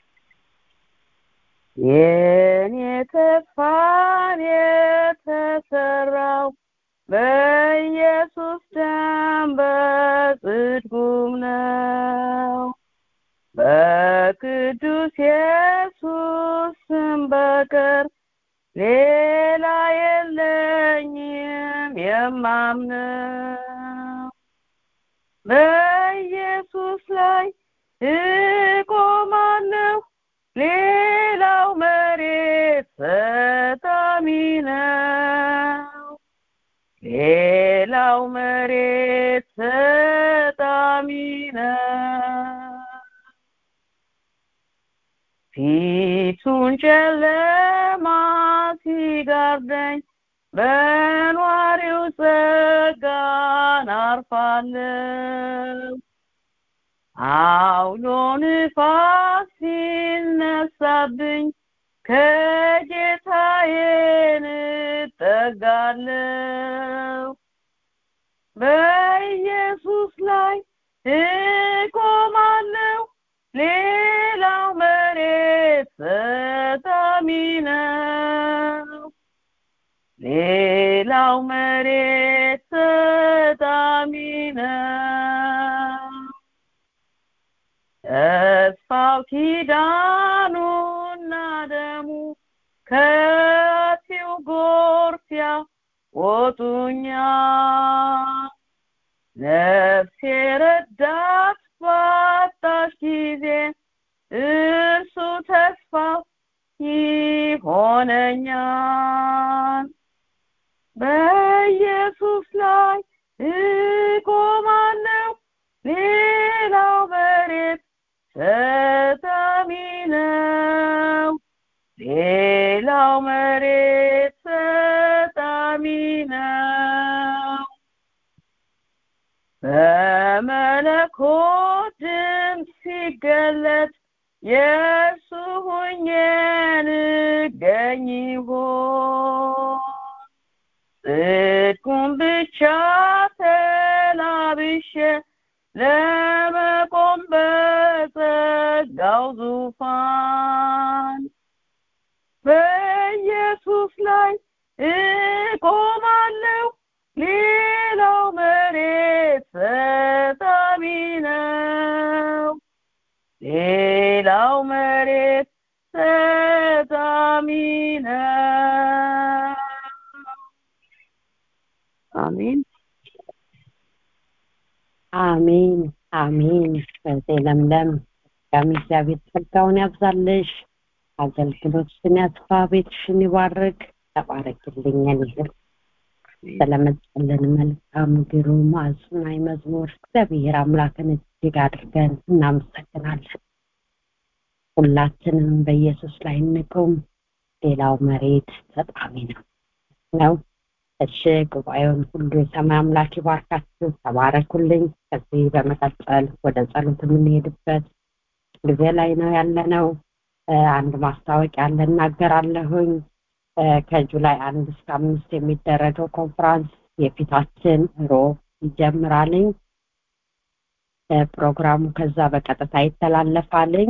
የኔ ተስፋን የተሰራው በኢየሱስ ደም በጽድቁም ነው። በቅዱስ ኢየሱስ ስም በቀር ሌላ የለኝም የማምነው። በኢየሱስ ላይ እቆማለሁ፣ ሌላው መሬት ሰጣሚ ነው። ሌላው መሬት ሰጣሚ ነው። ፊቱን ጨለማ ሲጋርደኝ በኗሪው ጸጋን አርፋለሁ። አውሎ ንፋስ ሲነሳብኝ ከጌታዬን እጠጋለሁ። በኢየሱስ ላይ እቆማለሁ፣ ሌላው መሬት ሰጣሚ ነው። ሌላው መሬት ሰጣሚ ነው። ተስፋው ኪዳኑና ደሙ ከፊው ጎርፊያ ወጡኛል። ነፍሴ ረዳት ባጣሽ ጊዜ እርሱ ተስፋ ይሆነኛል። በኢየሱስ ላይ እቆማለሁ፣ ሌላው መሬት ሰጣሚ ነው። ሌላው መሬት ሰጣሚ ነው። በመለኮት ድምፅ ሲገለጥ የእርሱ ሁኜ እንገኝ ይሆን? ጽድቁን ብቻ ተላብሼ ለመቆም በጸጋው ዙፋን በኢየሱስ ላይ እቆማለሁ፣ ሌላው መሬት ሰጣሚ ነው። ሌላው መሬት ሰጣሚ ነው። አሜን አሜን አሜን። በዚህ ለምለም ጋሚ እግዚአብሔር ጸጋውን ያብዛልሽ፣ አገልግሎትሽን ያስፋ፣ ቤትሽን ይባርክ። ተባረክልኝ ይህል ስለመጣልን መልካም ግሩም አጽናኝ መዝሙር እግዚአብሔር አምላክን እጅግ አድርገን እናመሰግናለን። ሁላችንም በኢየሱስ ላይ እንቁም። ሌላው መሬት ተጣሚ ነው ነው እሺ ጉባኤውን ሁሉ የሰማይ አምላክ ይባርካችሁ። ተባረኩልኝ። ከዚህ በመቀጠል ወደ ጸሎት የምንሄድበት ጊዜ ላይ ነው ያለነው። አንድ ማስታወቂያ አለ እናገራለሁኝ ከጁላይ አንድ እስከ አምስት የሚደረገው ኮንፍራንስ የፊታችን ሮብ ይጀምራልኝ ፕሮግራሙ ከዛ በቀጥታ ይተላለፋልኝ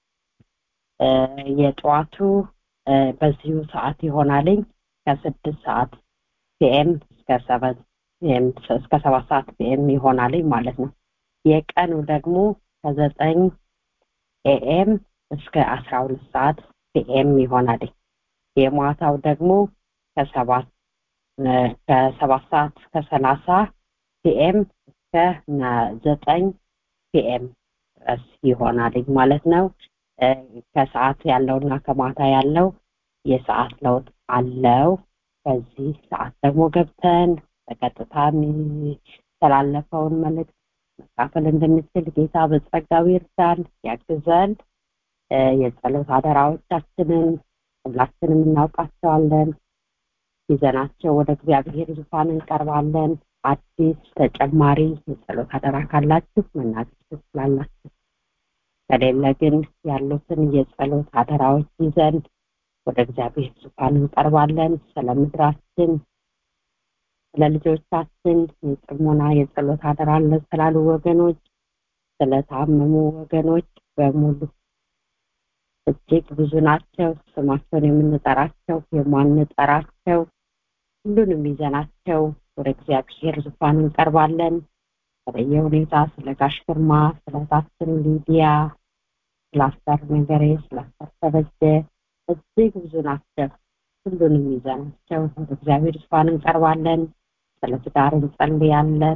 የጠዋቱ በዚሁ ሰዓት ይሆናልኝ ከስድስት ሰዓት ፒኤም እስከ ሰባት እስከ ሰባት ሰዓት ፒኤም ይሆናልኝ ማለት ነው የቀኑ ደግሞ ከዘጠኝ ኤኤም እስከ አስራ ሁለት ሰዓት ፒኤም ይሆናል የማታው ደግሞ ከሰባት ከሰባት ሰዓት ከሰላሳ ፒኤም እስከ ዘጠኝ ፒኤም ድረስ ይሆናል ማለት ነው ከሰዓት ያለውና ከማታ ያለው የሰዓት ለውጥ አለው በዚህ ሰዓት ደግሞ ገብተን በቀጥታ የሚተላለፈውን መልእክት መካፈል እንድንችል ጌታ በጸጋው ይርዳን ያግዘን የጸሎት አደራዎቻችንን ሁላችንም እናውቃቸዋለን ይዘናቸው ወደ እግዚአብሔር ዙፋን እንቀርባለን አዲስ ተጨማሪ የጸሎት አደራ ካላችሁ መናገር ትችላላችሁ ከሌለ ግን ያሉትን የጸሎት አደራዎች ይዘን ወደ እግዚአብሔር ዙፋን እንቀርባለን ስለ ምድራችን ስለ ልጆቻችን የጥሞና የጸሎት አደራ አለ ስላሉ ወገኖች ስለታመሙ ወገኖች በሙሉ እጅግ ብዙ ናቸው ስማቸውን የምንጠራቸው የማንጠራቸው ሁሉንም ይዘናቸው ወደ እግዚአብሔር ዙፋን እንቀርባለን በተለየ ሁኔታ ስለ ጋሽ ግርማ ስለ ታችን ሊዲያ ስለ አስተር ነገሬ ስለ አስተር ተበጀ እጅግ ብዙ ናቸው ሁሉንም ይዘናቸው ወደ እግዚአብሔር ዙፋን እንቀርባለን ስለ ትዳር እንጸልያለን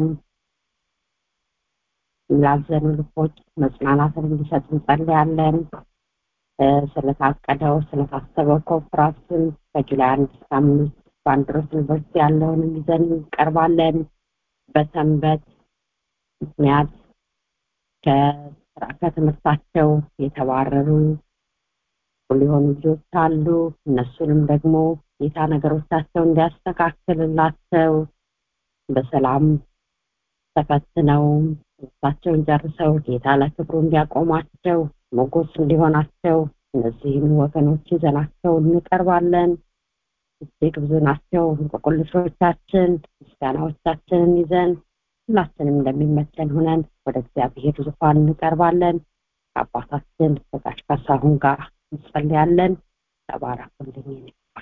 ላዘኑ ልቦች መጽናናትን እንዲሰጥ እንጸልያለን ስለታቀደው ስለታሰበው ኮንፍራንስን ከጁላይ አንድ እስከ አምስት በአንድሮስ ዩኒቨርሲቲ ያለውንም ይዘን እንቀርባለን በሰንበት ምክንያት ከትምህርታቸው የተባረሩ ሊሆኑ ልጆች አሉ እነሱንም ደግሞ ጌታ ነገሮቻቸው እንዲያስተካክልላቸው በሰላም ተፈትነው ትምህርታቸውን ጨርሰው ጌታ ለክብሩ እንዲያቆማቸው ሞገስ እንዲሆናቸው እነዚህን ወገኖች ይዘናቸው እንቀርባለን እጅግ ብዙ ናቸው እንቆቅልሾቻችን ምስጋናዎቻችንን ይዘን ሁላችንም እንደሚመቸን ሁነን ወደ እግዚአብሔር ዙፋን እንቀርባለን ከአባታችን ከጋሽ ካሳሁን ጋር እንጸልያለን ተባረኩልኝ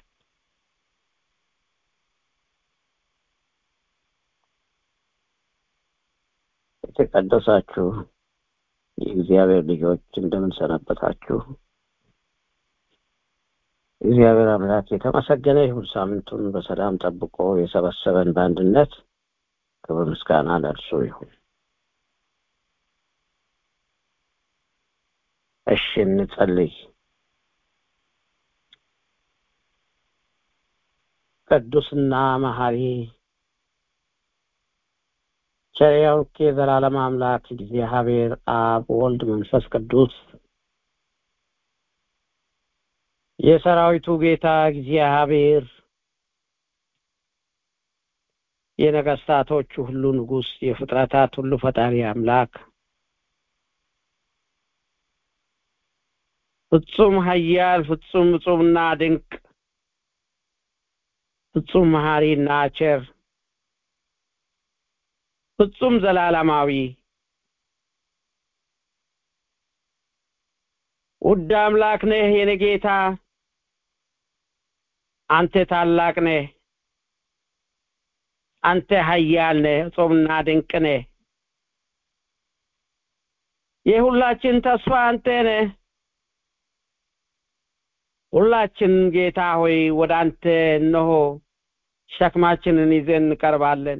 የተቀደሳችሁ የእግዚአብሔር ልጆች እንደምን ሰነበታችሁ እግዚአብሔር አምላክ የተመሰገነ ይሁን ሳምንቱን በሰላም ጠብቆ የሰበሰበን በአንድነት ክብር ምስጋና ለእርሱ ይሁን እሺ እንጸልይ ቅዱስና መሐሪ ቸሪያውክ የዘላለም አምላክ እግዚአብሔር አብ ወልድ መንፈስ ቅዱስ የሰራዊቱ ጌታ እግዚአብሔር የነገስታቶቹ ሁሉ ንጉስ የፍጥረታት ሁሉ ፈጣሪ አምላክ ፍጹም ሀያል ፍጹም እጹምና ድንቅ ፍጹም መሐሪና ቸር ፍጹም ዘላለማዊ ውድ አምላክ ነህ የኔ ጌታ አንተ ታላቅ ነህ አንተ ሀያል ነህ ጾምና ድንቅ ነህ የሁላችን ተስፋ አንተ ነህ ሁላችን ጌታ ሆይ ወደ አንተ እነሆ ሸክማችንን ይዘን እንቀርባለን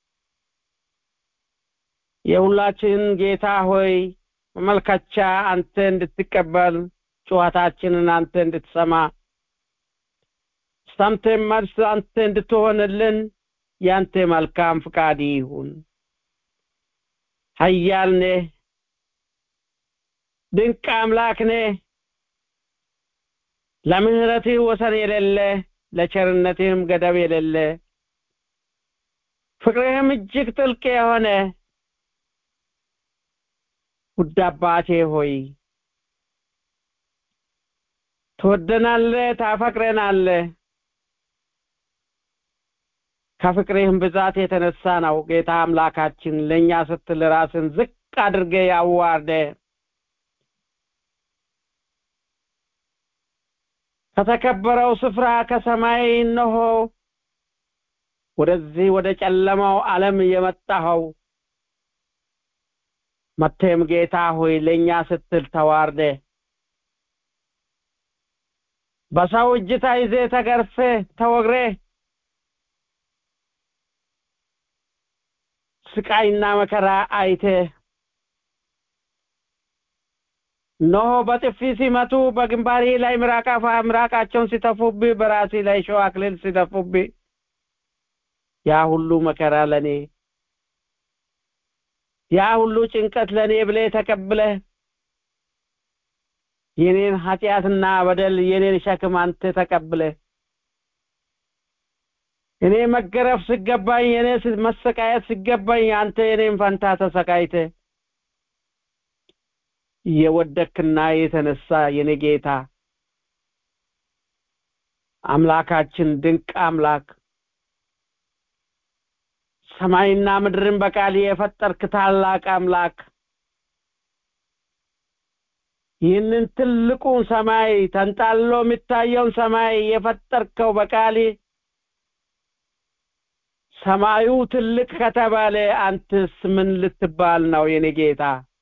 የሁላችን ጌታ ሆይ መመልከቻ አንተ እንድትቀበል ጩኸታችንን አንተ እንድትሰማ ሰምተን መልስ አንተ እንድትሆንልን ያንተ መልካም ፍቃድ ይሁን ሀያል ነህ ድንቅ አምላክ ነህ ለምህረትህ ወሰን የሌለ ለቸርነትህም ገደብ የሌለ ፍቅርህም እጅግ ጥልቅ የሆነ ውድ አባቴ ሆይ ትወደናለህ፣ ታፈቅረናለህ። ከፍቅርህም ብዛት የተነሳ ነው ጌታ አምላካችን ለእኛ ስትል ራስን ዝቅ አድርገ ያዋርደ ከተከበረው ስፍራ ከሰማይ እነሆ ወደዚህ ወደ ጨለማው ዓለም የመጣኸው መቴም ጌታ ሆይ ለእኛ ስትል ተዋርደ በሰው እጅ ተይዜ ተገርፌ ተወግሬ ስቃይና መከራ አይቴ እነሆ በጥፊ ሲመቱ በግንባሪ ላይ ምራቃፋ ምራቃቸውን ሲተፉብህ በራሲ ላይ ሸዋ አክሊል ሲተፉብህ ያ ሁሉ መከራ ለኔ ያ ሁሉ ጭንቀት ለኔ ብለ ተቀብለ የኔን ኃጢአትና በደል የኔን ሸክም አንተ ተቀብለ እኔ መገረፍ ሲገባኝ የኔ መሰቃየት ሲገባኝ አንተ የኔን ፈንታ ተሰቃይተ የወደክና የተነሳ የኔ ጌታ አምላካችን ድንቅ አምላክ ሰማይና ምድርን በቃል የፈጠርክ ታላቅ አምላክ ይህንን ትልቁን ሰማይ ተንጣሎ የሚታየውን ሰማይ የፈጠርከው በቃል ሰማዩ ትልቅ ከተባለ አንተስ ምን ልትባል ነው የኔ ጌታ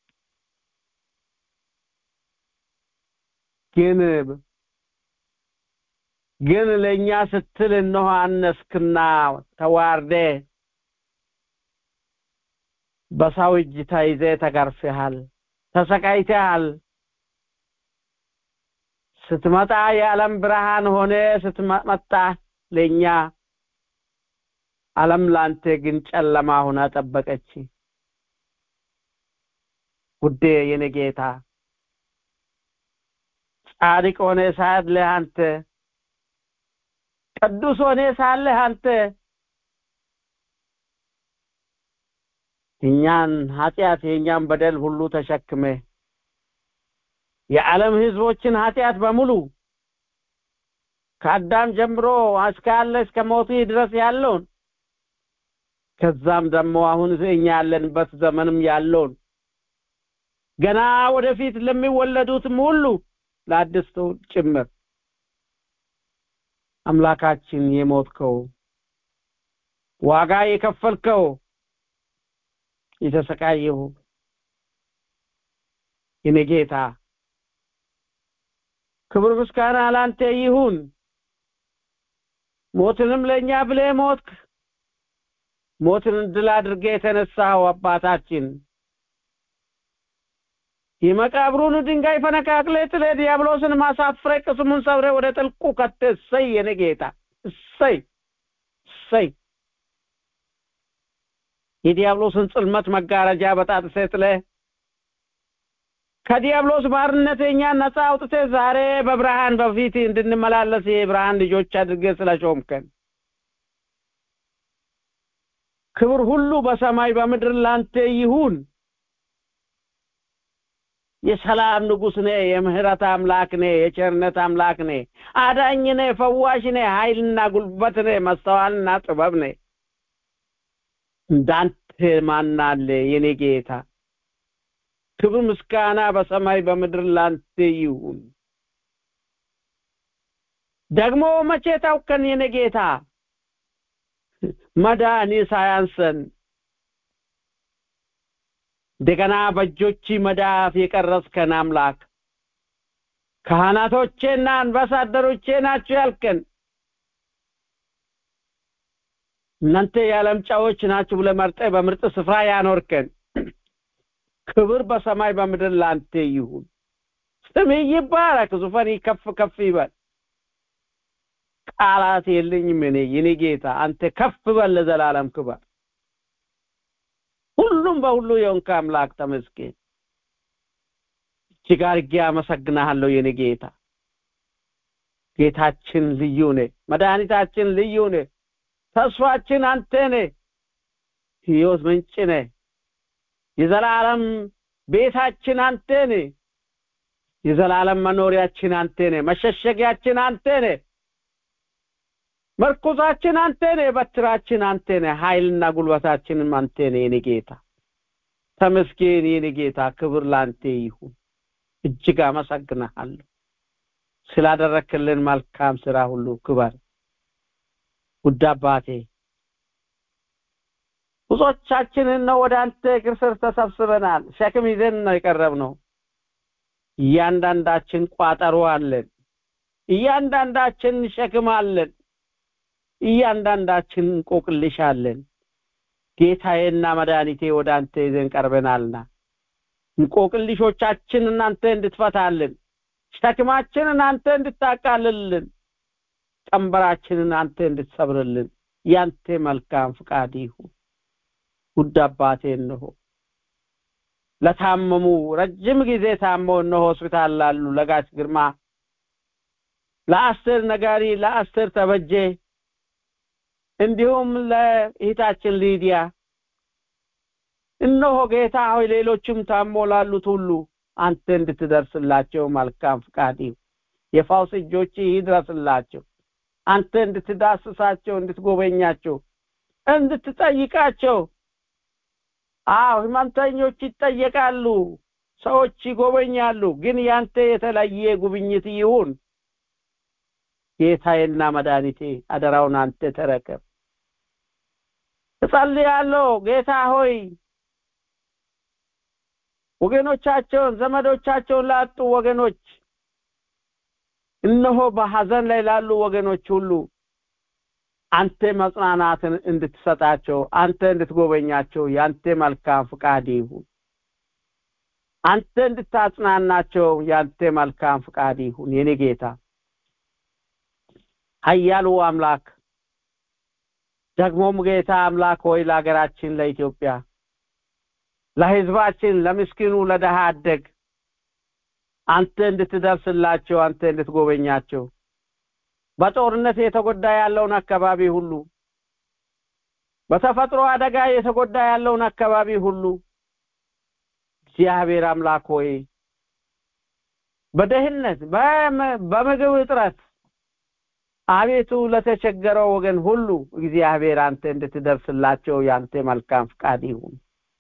ግን ግን ለእኛ ስትል እነሆ አነስክና ተዋርደ በሰው እጅ ተይዘ ተገርፈሃል ተሰቃይተሃል ስትመጣ የዓለም ብርሃን ሆነ ስትመጣ ለእኛ ዓለም ላንተ ግን ጨለማ ሆና ጠበቀች ውዴ የኔ ጌታ ጻድቅ ሆነ ሳለህ አንተ ቅዱስ ሆነ ሳለህ አንተ እኛን ኃጢአት የእኛን በደል ሁሉ ተሸክመ የዓለም ህዝቦችን ኃጢአት በሙሉ ከአዳም ጀምሮ እስካለ እስከ ሞቱ ድረስ ያለውን ከዛም ደግሞ አሁን እኛ ያለንበት ዘመንም ያለውን ገና ወደፊት ለሚወለዱትም ሁሉ ለአዲስ ትውልድ ጭምር አምላካችን የሞትከው ዋጋ የከፈልከው የተሰቃየው የኔ ጌታ ክብር ምስጋና ላንተ ይሁን ሞትንም ለእኛ ብለ ሞትክ ሞትን ድል አድርገ የተነሳው አባታችን የመቃብሩን ድንጋይ ፈነቃቅለ ጥለ ዲያብሎስን ማሳፍረ ቅስሙን ሰብረ ወደ ጥልቁ ከተ እሰይ የኔ ጌታ እሰይ እሰይ የዲያብሎስን ጽልመት መጋረጃ በጣጥሰ ጥለ ከዲያብሎስ ባርነት እኛን ነፃ አውጥተ ዛሬ በብርሃን በፊት እንድንመላለስ የብርሃን ልጆች አድርገ ስለሾምከን ክብር ሁሉ በሰማይ በምድር ላንተ ይሁን የሰላም ንጉስ ነ የምህረት አምላክ ነ የቸርነት አምላክ ነ አዳኝ ነ ፈዋሽ ነ ኃይልና ጉልበት ነ መስተዋልና ጥበብ ነ እንዳንተ ማናለ የኔ ጌታ ክብር ምስጋና በሰማይ በምድር ላንተ ይሁን ደግሞ መቼ ታውከን የኔ ጌታ መዳኒ ሳያንሰን እንደገና በእጆች መዳፍ የቀረስከን አምላክ ካህናቶቼና አንባሳደሮቼ ናችሁ ያልከን እናንተ የዓለም ጨዎች ናችሁ ብለ መርጠ በምርጥ ስፍራ ያኖርከን ክብር በሰማይ በምድር ላንተ ይሁን ስም ይባረክ ዙፋን ከፍ ከፍ ይበል ቃላት የለኝም እኔ የኔ ጌታ አንተ ከፍ በል ለዘላለም ክበር ሁሉም በሁሉ የሆንክ አምላክ ተመስገን እጅግ አድርጌ አመሰግናለሁ የኔ ጌታ ጌታችን ልዩ ነ መድኃኒታችን ልዩ ነ ተስፋችን አንተ ነ ህይወት ምንጭ ነ የዘላለም ቤታችን አንተ ነ የዘላለም መኖሪያችን አንተ ነህ መሸሸጊያችን አንተ ነህ መርኩዛችን አንተ ነህ በትራችን አንተ ነህ ኃይልና ጉልበታችንም አንተ ነህ የኔ ጌታ ተመስገን የኔ ጌታ ክብር ላንተ ይሁን እጅግ አመሰግንሃለሁ ስላደረክልን መልካም ስራ ሁሉ ክበር ውድ አባቴ ብዙዎቻችንን ነው ወደ አንተ እግር ስር ተሰብስበናል ሸክም ይዘን ነው የቀረብነው እያንዳንዳችን ቋጠሮ አለን እያንዳንዳችን ሸክም አለን እያንዳንዳችን እንቆቅልሽ አለን ጌታዬና መድኃኒቴ ወደ አንተ ይዘን ቀርበናልና እንቆቅልሾቻችን እናንተ እንድትፈታልን ሸክማችንን አንተ እንድታቃልልን ቀንበራችንን አንተ እንድትሰብርልን ያንተ መልካም ፍቃድ ይሁን ውድ አባቴ እንሆ ለታመሙ ረጅም ጊዜ ታመው እነሆ ሆስፒታል ላሉ ለጋሽ ግርማ ለአስር ነጋሪ ለአስር ተበጀ እንዲሁም ለእህታችን ሊዲያ እነሆ ጌታ ሆይ ሌሎችም ታሞ ላሉት ሁሉ አንተ እንድትደርስላቸው መልካም ፍቃድ ይሁን የፋውስ እጆች ይድረስላቸው አንተ እንድትዳስሳቸው እንድትጎበኛቸው እንድትጠይቃቸው አዎ ህመምተኞች ይጠየቃሉ ሰዎች ይጎበኛሉ ግን ያንተ የተለየ ጉብኝት ይሁን ጌታዬና መድኃኒቴ አደራውን አንተ ተረከብ እጸልያለሁ ጌታ ሆይ ወገኖቻቸውን ዘመዶቻቸውን ላጡ ወገኖች እነሆ በሐዘን ላይ ላሉ ወገኖች ሁሉ አንተ መጽናናትን እንድትሰጣቸው አንተ እንድትጎበኛቸው ያንተ መልካም ፍቃድ ይሁን አንተ እንድታጽናናቸው ያንተ መልካም ፍቃድ ይሁን የኔ ጌታ ኃያሉ አምላክ ደግሞም ጌታ አምላክ ሆይ ለሀገራችን ለኢትዮጵያ ለህዝባችን ለምስኪኑ ለደሃ አደግ አንተ እንድትደርስላቸው አንተ እንድትጎበኛቸው በጦርነት የተጎዳ ያለውን አካባቢ ሁሉ በተፈጥሮ አደጋ የተጎዳ ያለውን አካባቢ ሁሉ እግዚአብሔር አምላክ ሆይ በደህንነት በምግብ እጥረት አቤቱ ለተቸገረው ወገን ሁሉ እግዚአብሔር አንተ እንድትደርስላቸው ያንተ መልካም ፍቃድ ይሁን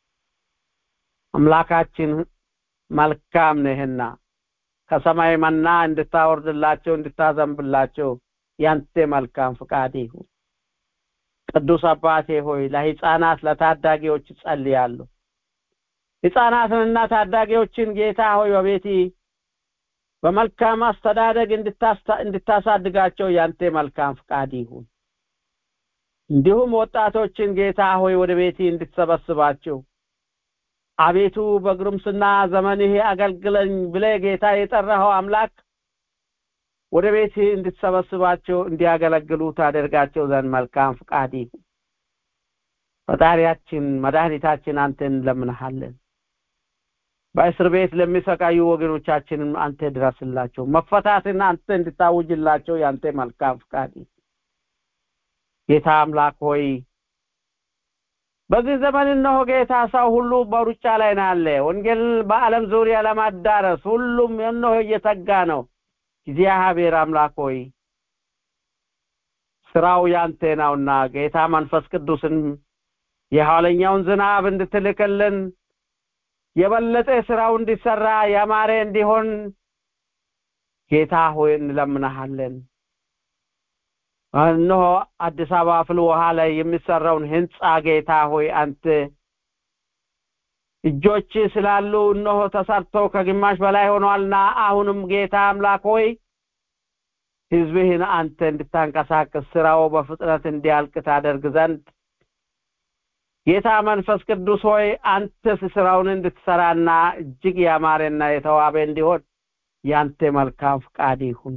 አምላካችን መልካም ነህና ከሰማይ መና እንድታወርድላቸው እንድታዘንብላቸው ያንተ መልካም ፍቃድ ይሁን ቅዱስ አባቴ ሆይ ለህፃናት ለታዳጊዎች ጸልያለሁ ህፃናትንና ታዳጊዎችን ጌታ ሆይ በቤቲ በመልካም አስተዳደግ እንድታሳድጋቸው ያንተ መልካም ፍቃድ ይሁን እንዲሁም ወጣቶችን ጌታ ሆይ ወደ ቤቲ እንድትሰበስባቸው አቤቱ በግሩምስና ዘመንህ አገልግለኝ ብለ ጌታ የጠራኸው አምላክ ወደ ቤት እንድትሰበስባቸው እንዲያገለግሉ ታደርጋቸው ዘንድ መልካም ፍቃድ ይሁን ፈጣሪያችን መድኃኒታችን አንተን እንለምንሃለን በእስር ቤት ለሚሰቃዩ ወገኖቻችንም አንተ ድረስላቸው መፈታትን አንተ እንድታውጅላቸው ያንተ መልካም ፍቃድ ጌታ አምላክ ሆይ በዚህ ዘመን እነሆ ጌታ ሰው ሁሉ በሩጫ ላይ ናለ ወንጌል በአለም ዙሪያ ለማዳረስ ሁሉም እነሆ እየተጋ ነው እግዚአብሔር አምላክ ሆይ ስራው ያንተ ነውና ጌታ መንፈስ ቅዱስን የኋለኛውን ዝናብ እንድትልክልን የበለጠ ስራው እንዲሰራ ያማረ እንዲሆን ጌታ ሆይ እንለምናሃለን እነሆ አዲስ አበባ ፍል ውሃ ላይ የሚሰራውን ህንፃ ጌታ ሆይ አንተ እጆች ስላሉ እነሆ ተሰርቶ ከግማሽ በላይ ሆኗልና አሁንም ጌታ አምላክ ሆይ ህዝብህን አንተ እንድታንቀሳቅስ ስራው በፍጥነት እንዲያልቅ ታደርግ ዘንድ ጌታ መንፈስ ቅዱስ ሆይ አንተ ስራውን እንድትሰራና እጅግ ያማረና የተዋበ እንዲሆን ያንተ መልካም ፍቃድ ይሁን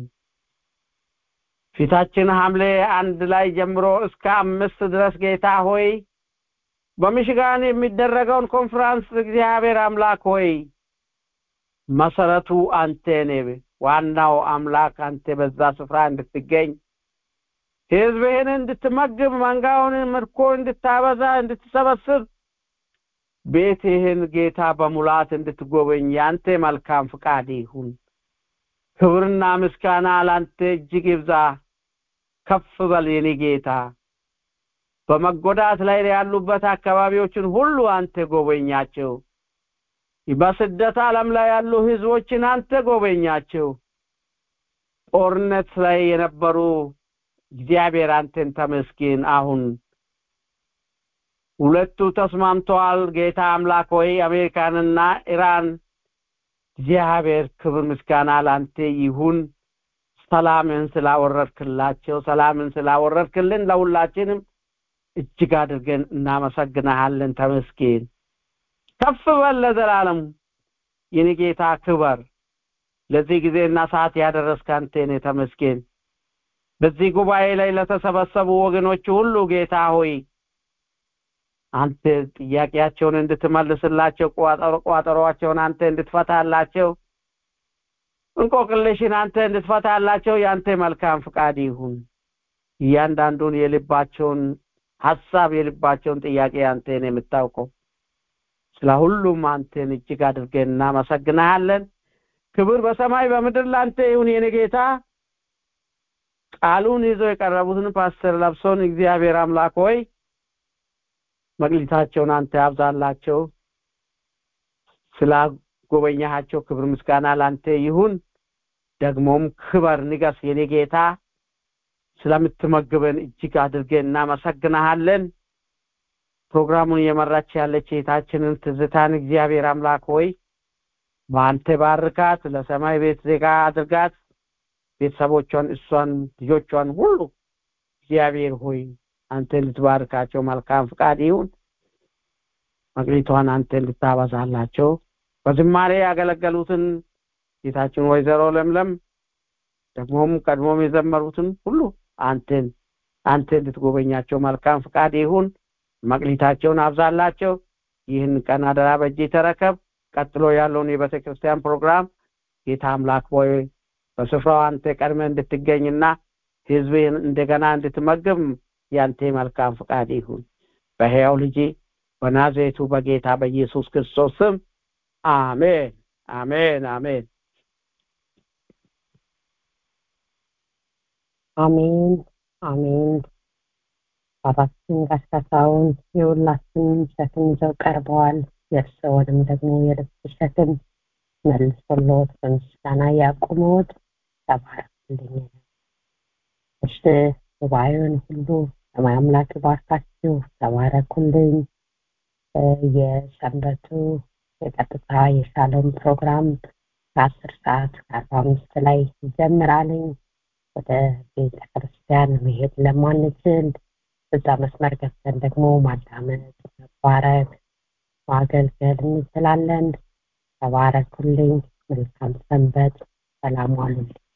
ፊታችን ሐምሌ አንድ ላይ ጀምሮ እስከ አምስት ድረስ ጌታ ሆይ በሚሽጋን የሚደረገውን ኮንፈረንስ እግዚአብሔር አምላክ ሆይ መሰረቱ አንተ ነህ ዋናው አምላክ አንተ በዛ ስፍራ እንድትገኝ ህዝብህን እንድትመግብ መንጋውን ምርኮ እንድታበዛ እንድትሰበስብ ቤትህን ጌታ በሙላት እንድትጎበኝ ያንተ መልካም ፍቃድ ይሁን ክብርና ምስጋና ላንተ እጅግ ይብዛ ከፍ በል የኔ ጌታ በመጎዳት ላይ ያሉበት አካባቢዎችን ሁሉ አንተ ጎበኛቸው በስደት ዓለም ላይ ያሉ ህዝቦችን አንተ ጎበኛቸው ጦርነት ላይ የነበሩ እግዚአብሔር አንተን ተመስገን አሁን ሁለቱ ተስማምተዋል ጌታ አምላክ ሆይ አሜሪካንና ኢራን እግዚአብሔር ክብር ምስጋና ላንተ ይሁን ሰላምን ስላወረድክላቸው ሰላምን ስላወረድክልን ለሁላችንም እጅግ አድርገን እናመሰግናሃለን ተመስገን ከፍ በል ለዘላለም የኔ ጌታ ክበር ለዚህ ጊዜና ሰዓት ያደረስክ አንተ ነህ ተመስገን በዚህ ጉባኤ ላይ ለተሰበሰቡ ወገኖች ሁሉ ጌታ ሆይ አንተ ጥያቄያቸውን እንድትመልስላቸው ቋጠሯቸውን አንተ እንድትፈታላቸው እንቆቅልሽን አንተ እንድትፈታላቸው የአንተ መልካም ፍቃድ ይሁን እያንዳንዱን የልባቸውን ሀሳብ የልባቸውን ጥያቄ አንተን የምታውቀው ስለ ሁሉም አንተን እጅግ አድርገን እናመሰግናሃለን ክብር በሰማይ በምድር ላንተ ይሁን የኔ ጌታ ቃሉን ይዘው የቀረቡትን ፓስተር ለብሶን እግዚአብሔር አምላክ ሆይ መቅሊታቸውን አንተ ያብዛላቸው ስላጎበኛሃቸው ክብር ምስጋና ላንተ ይሁን ደግሞም ክበር ንገስ የኔ ጌታ ስለምትመግበን እጅግ አድርገን እናመሰግናሃለን ፕሮግራሙን እየመራች ያለች እህታችንን ትዝታን እግዚአብሔር አምላክ ሆይ በአንተ ባርካት ለሰማይ ቤት ዜጋ አድርጋት ቤተሰቦቿን እሷን ልጆቿን ሁሉ እግዚአብሔር ሆይ አንተ እንድትባርካቸው መልካም ፍቃድ ይሁን መቅሊቷን አንተ እንድታበዛላቸው በዝማሬ ያገለገሉትን ጌታችን ወይዘሮ ለምለም ደግሞም ቀድሞም የዘመሩትን ሁሉ አንተን አንተ እንድትጎበኛቸው መልካም ፍቃድ ይሁን መቅሊታቸውን አብዛላቸው ይህን ቀን አደራ በእጅ ተረከብ ቀጥሎ ያለውን የቤተ ክርስቲያን ፕሮግራም ጌታ አምላክ ሆይ በስፍራው አንተ ቀድመ እንድትገኝና ህዝብህን እንደገና እንድትመግብ ያንተ መልካም ፍቃድ ይሁን በሕያው ልጅ በናዝሬቱ በጌታ በኢየሱስ ክርስቶስ ስም አሜን አሜን አሜን አሜን አሜን አባታችን ጋሽ ካሳሁን የሁላችንም ሸክም ይዘው ቀርበዋል የእርስዎንም ደግሞ የልብ ሸክም መልሶልዎት በምስጋና ያቁመዎት ተባረክልኝ እሺ ጉባኤውን ሁሉ ሰማይ አምላክ ባርካችሁ ተባረኩልኝ የሰንበቱ የቀጥታ የሻሎም ፕሮግራም ከአስር ሰዓት ከአርባ አምስት ላይ ይጀምራልኝ ወደ ቤተ ክርስቲያን መሄድ ለማንችል እዛ መስመር ገብተን ደግሞ ማዳመጥ መባረክ ማገልገል እንችላለን ተባረኩልኝ መልካም ሰንበት ሰላም ዋሉልኝ